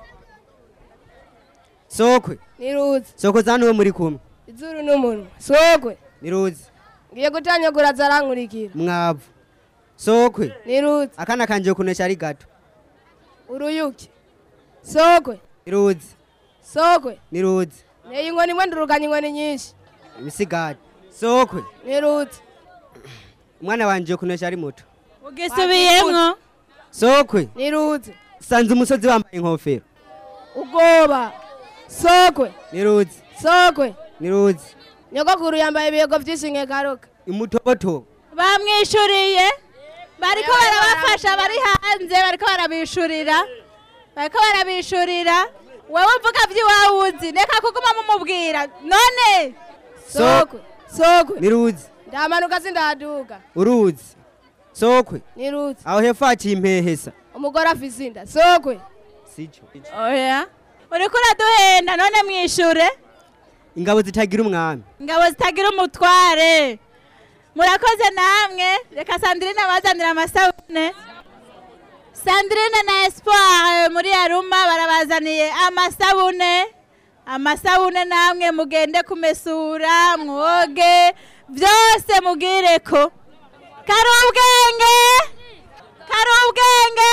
sokwe Niruzi. sokoza hano muri kumwe Izuru n'umunwa. Sogwe. niruzi Ngiye gutanyagura zarankurikira. mwavu sokwe Niruzi. akana kanje kunesha ari gato Uruyuki. Sogwe. niruzi Sogwe. niruzi Neye inkoni imwe nduruganya inkoni nyinshi. imisigati sokwe Niruzi. umwana wanje kunesha ari muto Ugisubiyemwo. sokwe Niruzi. sanze umusozi wambaye inkofero Ugoba. Sogwe. niruzi Sogwe. niruzi Nyogokuru yambaye ibiyego vyinshi nkekaruka. imutobotobo Bamwishuriye. Bariko barabafasha bari hanze bariko barabishurira. Bariko barabishurira. Wewe uvuga vy'iwawe uzi. Reka kuguma mumubwira. None. sokwe Sogwe. niruzi Ndamanuka sindaduga. uruzi sokwe Niruzi. aho hepfo haciye impehesa Umugore afise inda. Sogwe. sico Oya. Uriko uraduhenda none mwishure. ingabo zitagira umwami Ingabo zitagira umutware. Murakoze namwe. Reka Sandrine abazanira amasabune. Sandrine na Espoir eh, muri Aruma barabazaniye amasabune. Amasabune namwe mugende kumesura, mwoge, byose mugireko. Kari ubwenge. Kari ubwenge.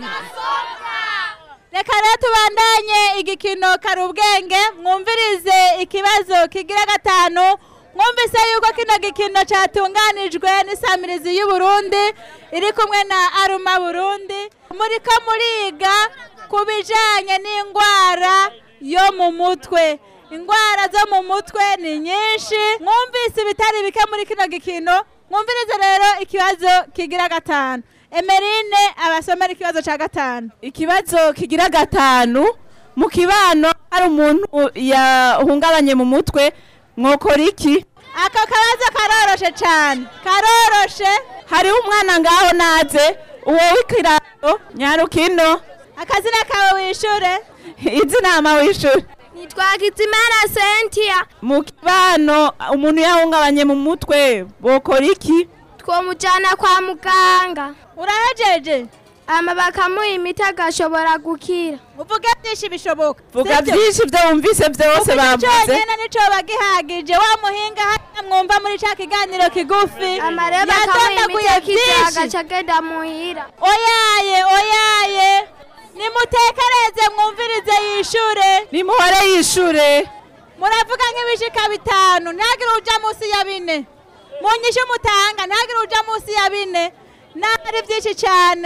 Reka rero tubandanye igikino kari ubwenge mwumvirize ikibazo kigira gatanu mwumvise yuko kino gikino cyatunganijwe n'isamirizi y'u Burundi iri kumwe na Aruma Burundi muriko muriga ku bijanye n'indwara yo mu mutwe indwara zo mu mutwe ni nyinshi mwumvise ibitari bike muri kino gikino mwumvirize rero ikibazo kigira gatanu Emerine abasomera ikibazo cya gatanu Ikibazo kigira gatanu mu kibano hari umuntu yahungabanye mu mutwe mwokora iki? Ako kabazo karoroshe cyane karoroshe hariho umwana ngaho naze uwo w'ikirato nyarukino akazina kawe wishure izina ama wishure nitwa Kitimana Sentia mu kibano umuntu yahungabanye mu mutwe bokora iki twomujana kwa muganga urahejeje ama bakamuha imiti agashobora gukira uvuge byinshi bishoboka vuga sibyo? byinshi byo wumvise byose Uvuga bavuze cyonyine nico bagihagije wa muhinga hariya mwumva muri ca kiganiro kigufi amareba akamuha imiti yatondaguye akizera byinshi agaca agenda muhira oyaye oyaye nimutekereze mwumvirize yishure nimuhore yishure muravuga nk'ibishika bitanu ntihagire uja munsi ya bine munyishe mutanga ntihagire uja munsi ya bine nari byinshi cyane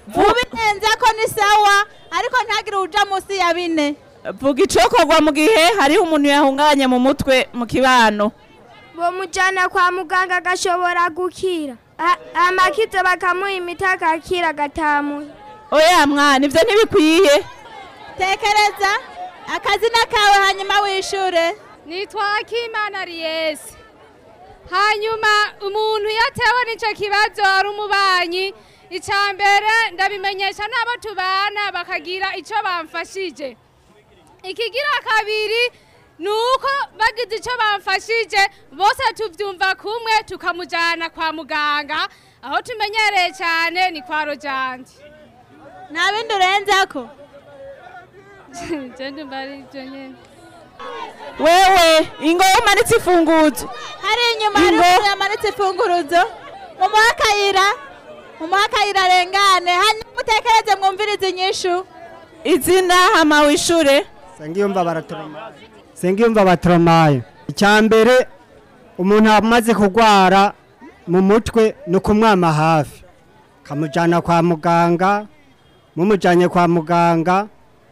ubirenze ko ni sawa ariko ntagire uja munsi ya bine vuga icokorwa mu gihe hariho umuntu yahungabanye mu mutwe mu kibano bomujyana kwa muganga agashobora gukira A- amakizo bakamuha imiti agakira agatamuye oya mwana ivyo ntibikwiye tekereza akazina kawe hanyuma wishure nitwa akimana riyesi hanyuma umuntu iyo atewe n'icyo kibazo ari umubanyi icya mbere ndabimenyesha n'abo tubana bakagira icyo bamfashije ikigira kabiri ni uko bagize icyo bamfashije bose tubyumva kumwe tukamujyana kwa muganga aho tumenyereye cyane ni kwa rojandi nta bindi urenzako genda umva ari ibyo nyine wewe ingo umanitse imfunguzo hari inyuma hari umuntu yamanitse imfunguruzo mumuhe akayira mumuhe akayira arengane hanyuma mutekereze mwumvirize inyishu izina hama wishure Sengiyumva baratromaye. Sengiyumva batromaye. Icyambere umuntu amaze kugwara mu mutwe no kumwama hafi. Kamujana kwa muganga, mumujanye kwa muganga.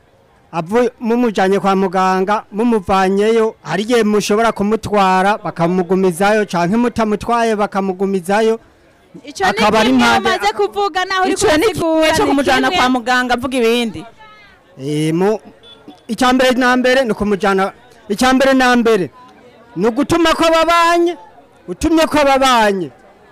Avu mumujanye kwa muganga, mumuvanyeyo, hari igihe mushobora kumutwara bakamugumizayo canke mutamutwaye bakamugumizayo. ico ni Akaba ari kimwe impande- umaze kuvuga naho uri ico ni kimwe kubisigura co ni kumujana kimwe. kwa muganga mvuga ibindi Eh, mu icyambere na mbere ni kumujyana icyambere na mbere ni ugutuma ko babanye utumye ko babanye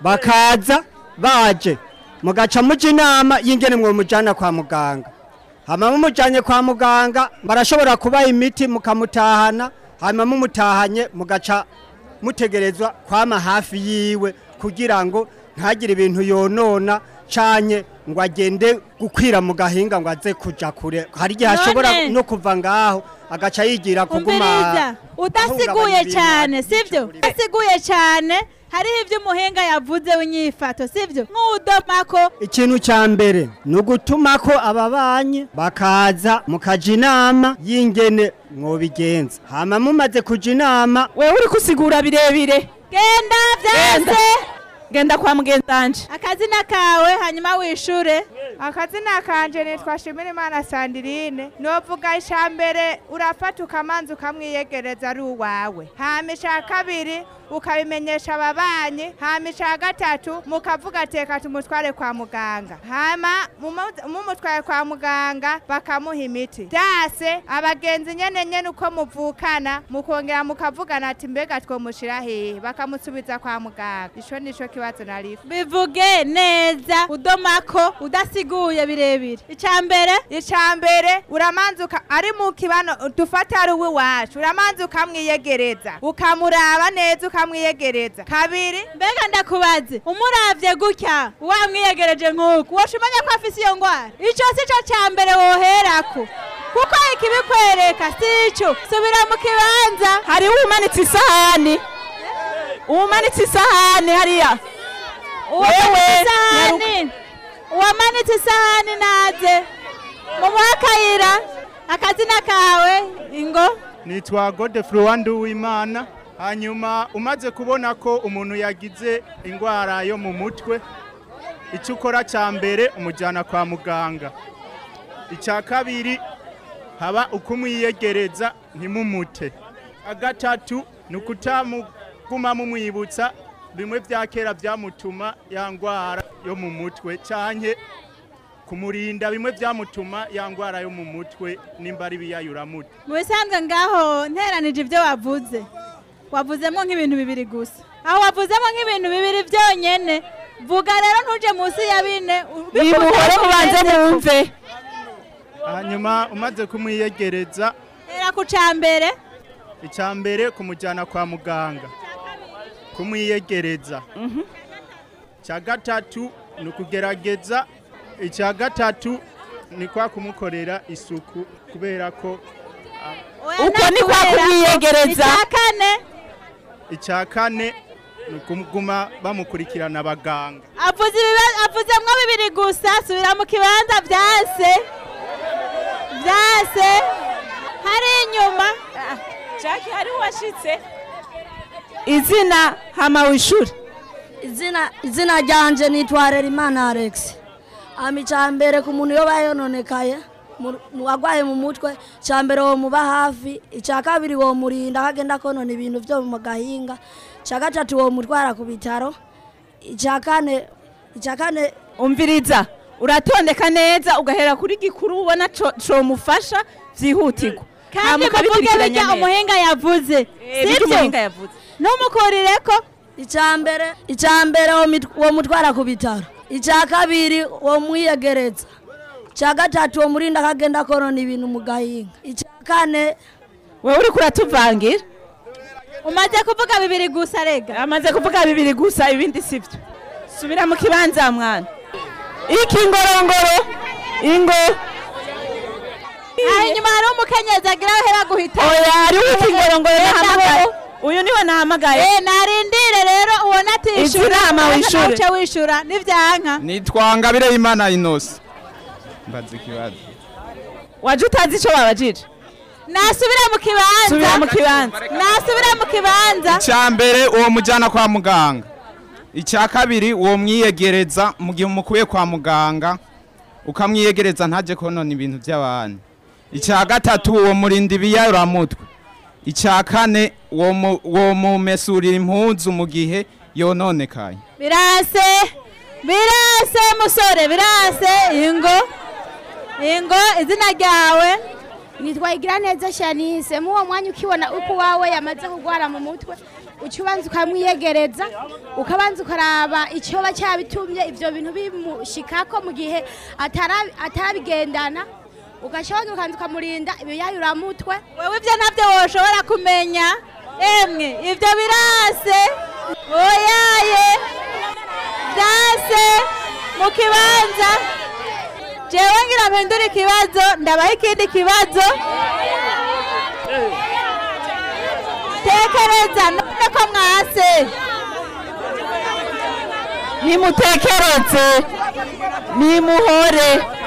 bakaza baje mugaca muca inama y'ingene mwomujyana kwa muganga hama mumujyanye kwa muganga barashobora kubaha imiti mukamutahana hanyuma mumutahanye mugaca mutegerezwa kwama hafi yiwe kugira ngo ntagire ibintu yonona canye ngo agende gukwira mu gahinga ngo aze kuja kure hari igihe ashobora None- no kuva ngaho agaca yigira kuguma umviriza udasiguye ahungabanya cyane sibyo udasiguye cyane hariho ibyo umuhinga yavuze w'inyifato sibyo nk'udomako ikintu cya mbere ni ugutuma ko ababanyi bakaza mukaja inama y'ingene mwobigenza hama mumaze kuja inama wewe uri kusigura birebire genda byase genda kwa mugenzanje akazina kawe hanyuma wishure akazina kanje nitwa Shimirimana Sandirine novuga icya mbere urafata ukamanza ukamwiyegereza ari uwawe hama icya kabiri ukabimenyesha ababanyi hama icya gatatu mukavuga teka tumutware kwa muganga hama mumu- mumutwaye kwa muganga bakamuha imiti byase abagenzi nyene nyene uko muvukana mukongera mukavugana ati mbega twomushira hehe bakamusubiza kwa muganga ico nico kibazo narifu bivuge neza udomako udasiguye birebire icya mbere icya mbere uramanza uka- ari mu kibano dufata ari uw'iwacu uramanza ukamwiyegereza ukamuraba neza ukamwiyegereza kabiri mbega ndakubaze umuravye gutya wamwiyegereje nk'uku woca umenya ko afise iyo ngwara ico si co ca mbere woherako kuko ikibikwereka si ico subira mu kibanza hariho umanitse isahani umanitse isahani hariya uwamanitse isahani uwamanitse isahani naze mumuhe akayira akazina kawe ingo nitwa godefro wanduwimana hanyuma umaze kubona ko umuntu yagize indwara yo mu mutwe icyo ukora cya mbere umujyana kwa muganga icya kabiri haba ukumwiyegereza ntimumute agatatu ni ukutamuguma mumwibutsa bimwe bya kera byamutuma ya ndwara yo mu mutwe cyane kumurinda bimwe byamutuma ya ndwara yo mu mutwe nimba ari ibiyayuramutwe mu bisanzwe ngaho nteranije ibyo wavuze wavuzemo nk'ibintu bibiri gusa aho wavuzemo nk'ibintu bibiri byonyine vuga rero ntuje munsi ya bine nimuhore mubanze mwumve hanyuma umaze kumwiyegereza hera ku cya mbere icya mbere kumujyana kwa muganga kumwiyegereza icya gatatu ni ukugerageza icya gatatu ni kwa kumukorera isuku kubera ko uko ni kwa kumwiyegereza icya kane icya kane ni ukuguma bamukurikirana abaganga avuze ibiba- avuzemwo bibiri gusa subira mu kibanza byase byase hari inyuma jaki hari uwashitse izina hama wishure izina izina ryanje nitwa Rerimana Alex hama icya mbere ku muntu iyo bayononekaye mu- mu agwaye mu mutwe icya mbere wo muba hafi icya kabiri wo murinda aho agenda konona ibintu byo mu gahinga icya gatatu wo mutwara ku bitaro icya kane icya kane umviriza uratondeka neza ugahera kuri gikuru ubona co- comufasha vyihutirwa kandi Hama muvuge ukabikurikiranya bijya neza. umuhinga yavuze Eh, bijya sibyo umuhinga yavuze. numukurire ko icya mbere icya mbere wo mit- wo mutwara ku bitaro icya kabiri wo mwiyegereza icya gatatu wo murinda akagenda konona ibintu mu gahinga icya kane wewe uriko uratuvangira umaze kuvuga bibiri gusa rega amaze kuvuga bibiri gusa ibindi sivyo subira mu kibanza mwana iki ngorongoro ingo aha inyuma hari umukenyezi agira aho hera guhita oya hariho iki ngorongoro nahamagaye uyu niwe nahamagaye Eh, narindire rero ubona atishura Izirama wishure. uce wishura n'ivyanka nitwa ngabire y'imana inosi mbaza ikibazo waje utazi ico babajije nasubire mu kibanza Subira mu kibanza. nasubire mu kibanza icya mbere uwo mujyana kwa muganga icya kabiri uwo mwiyegereza mu gihe umukuye kwa muganga ukamwiyegereza ntajye konona ibintu by'abantu icya gatatu uwo murinda ibiyaramutwe icya kane uwo mu- uwo mumesurira impuzu mu gihe yononekaye birase birase musore birase ingo ingo izina ryawe nitwa Igiraneza Shanice mu uwo mwanya ukibona uko wawe yamaze kugwara mu mutwe uca ubanza ukamwiyegereza ukabanza ukaraba icyoba cyabitumye ibyo bintu bimushikako mu gihe atara- atarabigendana ugashyiraho ukanza ukamurinda ibiyayuramutwe wewe ibyo ntabyo woshobora kumenya emwe ibyo birase oyaye byase mu kibanza jewe ngira mpindura ikibazo ndabaha ikindi kibazo tekereza none ko mwase nimutekereze nimuhore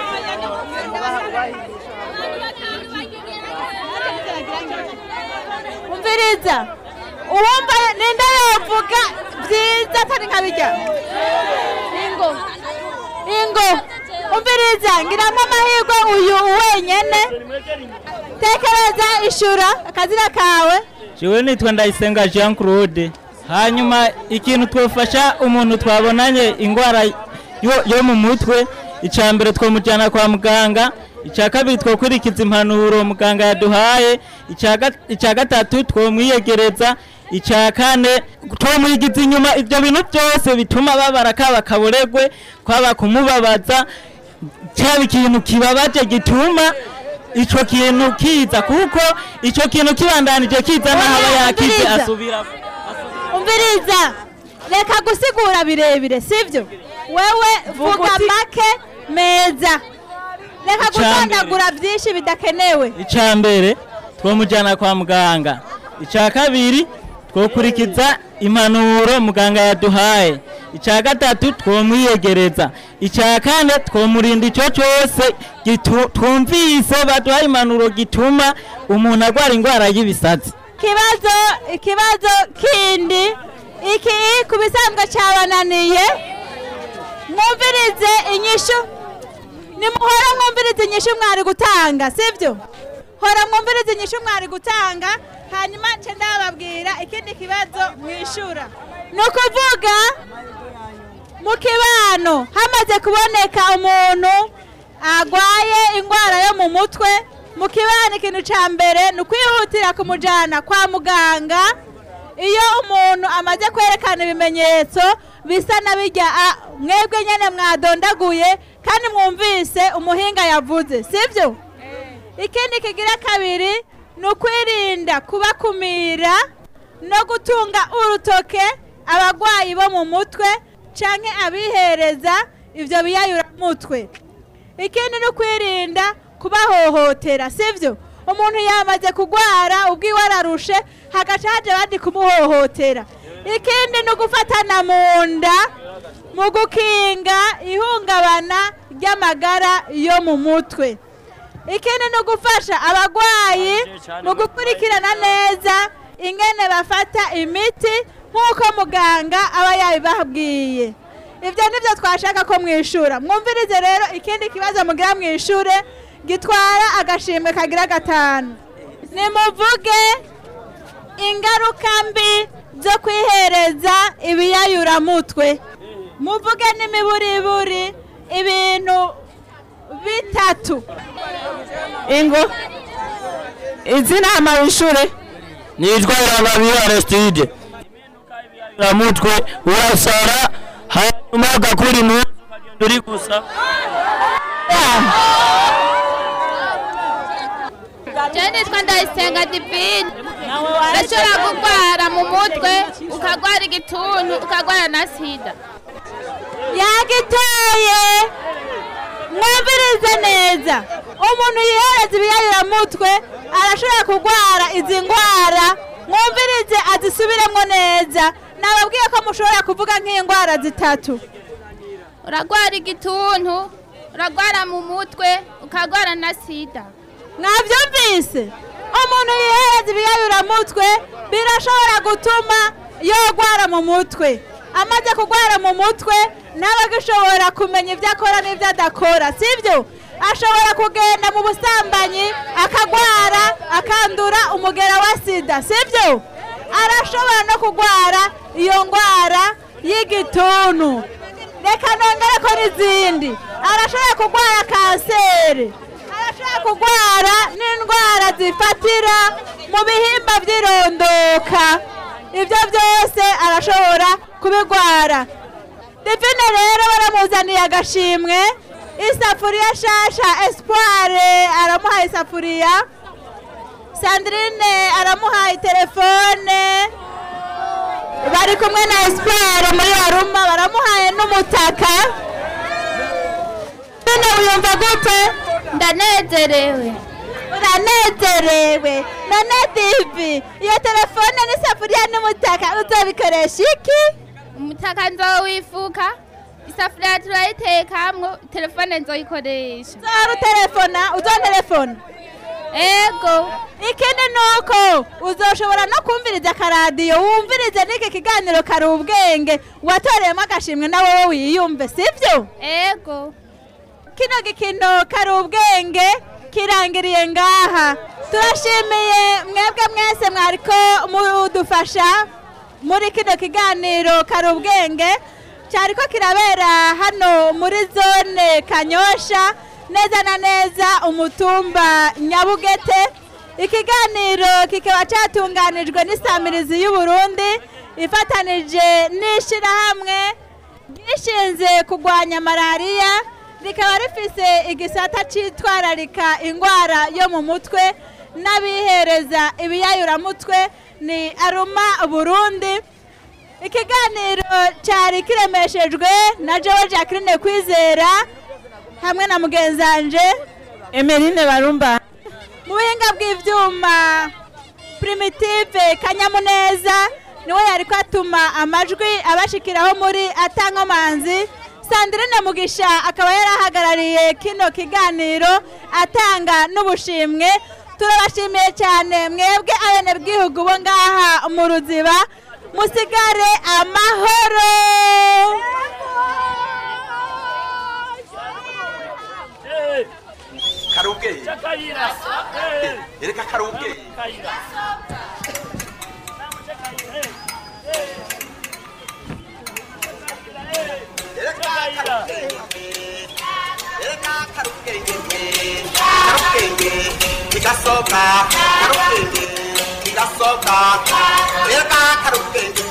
umviriza uwumva ninde yovuga byiza atari nkabijya ingo ingo umviriza ngiramo amahirwe uyu wenyene tekereza ishura akazina kawe jewe nitwa ndayisenga jean claude hanyuma ikintu twofasha umuntu twabonanye indwara yo, yo mu mutwe icya mbere twamujyana kwa muganga icya kabiri twakurikiza impanuro muganga yaduhaye icya ga- icya gatatu twamwiyegereza icya kane twamuyigiza inyuma ibyo bintu byose bituma babara kaba kaboregwe kwaba kumubabaza cyaba ikintu kibabaje gituma ico kintu kiza kuko ico kintu kibandanije kiza naho aba yakize umviriza. asubira umviriza reka gusigura birebire sibyo wewe Vuga vuga uti- make meza reka Icambere. gutondagura byinshi bidakenewe icya mbere twamujyana kwa muganga icya kabiri twakurikiza impanuro muganga yaduhaye icya gatatu twamwiyegereza icya kane twamurinda icyo cyose gitu- twumvise baduhaye impanuro gituma umuntu arwara indwara y'ibisazi ikibazo ikibazo kindi iki ku bisanzwe cyabananiye mwumvirize inyishu nimuhora mwumvirize inyishu mwari gutanga sibyo hora mwumvirize inyishu mwari gutanga hanyuma nce ndababwira ikindi kibazo mwishura ni ukuvuga mu kibano hamaze kuboneka umuntu arwaye indwara yo mu mutwe mu kibano ikintu cya mbere ni ukwihutira kumujyana kwa muganga iyo umuntu amaze kwerekana ibimenyetso bisa na bijya "Ah, mwebwe nyine mwadondaguye kandi mwumvise umuhinga yavuze sibyo ikindi kigira kabiri ni ukwirinda kubakumira no gutunga urutoke abarwayi bo mu mutwe cyangwa abihereza ibyo biyayuramutwe ikindi ni ukwirinda kubahohotera sibyo umuntu yamaze kurwara ubwiwe ararushe hagaca haje abandi kumuhohotera ikindi ni ugufatana mu nda mu gukinga ihungabana ry'amagara yo mu mutwe ikindi ni ugufasha abarwayi mu gukurikirana neza ingene bafata imiti nk'uko muganga aba yabibabwiye ibyo nibyo twashaka ko mwishura mwumvirize rero ikindi kibazo mugira mwishure gitwara agashimwe kagira gatanu nimuvuge ingaruka mbi zo kwihereza ibiyayuramutwe muvuge n'imiburiburi ibintu bitatu ingo izina amayishure nitwa Irababiyo Aristide mutwe urasara hanyuma ugakura impuzu ukagenda uri gusa Je nitwa Ndayisenga Divine urashobora kurwara mu mutwe ukarwara igituntu ukarwara na sida yagitoye mwumvirize neza umuntu yihereza ibiyayuramutwe arashobora kurwara izi ndwara mwumvirize azisubiremo neza nababwiye ko mushobora kuvuga nk'indwara zitatu urarwara igituntu urarwara mu mutwe ukarwara na sida mwabyumvise umuntu yihereza ibiyayuramutwe birashobora gutuma yogwara mu mutwe amaze kurwara mu mutwe nawe agashobora kumenya ibyo akora n'ibyo adakora sibyo ashobora kugenda mu busambanyi akagwara akandura umugera wa sida sibyo arashobora no kurwara iyo ndwara y'igituntu reka nongere ko n'izindi arashobora kurwara kanseri arashobora kurwara n'indwara zifatira mu bihimba by'irondoka ibyo byose arashobora kubigwara divine rero baramuzaniye agashimwe isafuriya shasha espoire aramuhaye isafuriya sandrine aramuhaye telefone bari kumwe na espoire muri aruma baramuhaye n'umutaka none wiyumva gute ndanezerewe uranezerewe none divi iyo telefone n'isafuriya n'umutaka uzabikoresha iki umutaka nzowifuka isafuriya turayitekamwo telefone nzoyikoresha uzahora utelefona uzontelefona ego ikindi ni uko uzoshobora no kumviriza akaradiyo wumvirize n'iki kiganiro kari ubwenge watoreyemo agashimwe na wowe wiyumve sibyo ego kino gikino kari ubwenge kirangiriye ngaha turashimiye mwebwe mwese mwariko mudufasha muri kino kiganiro kari ubwenge cyariko kirabera hano muri zone kanyosha neza na neza umutumba nyabugete ikiganiro kikaba cyatunganijwe n'isamirizi y'uburundi ifatanije n'ishyirahamwe ryishinze kurwanya malariya rikaba rifise igisata cyitwararika indwara yo mu mutwe n'abihereza ibiyayuramutwe ni aruma burundi ikiganiro cyari kiremeshejwe na jowe jacqueline kwizera hamwe na mugenzanje emerine barumba mu buhinga bw'ibyuma primitive kanyamuneza niwe yari kwatuma amajwi abashikiraho muri atankomanzi sandrine mugisha akaba yari ahagarariye kino kiganiro atanga n'ubushimwe turabashimiye cyane mwebwe abenegihugu bo ngaha mu ruziba musigare amahoro karubweye ereka karubweye ereka karubwenge karubwenge kigasoka karubwenge kigasoka ereka karubwenge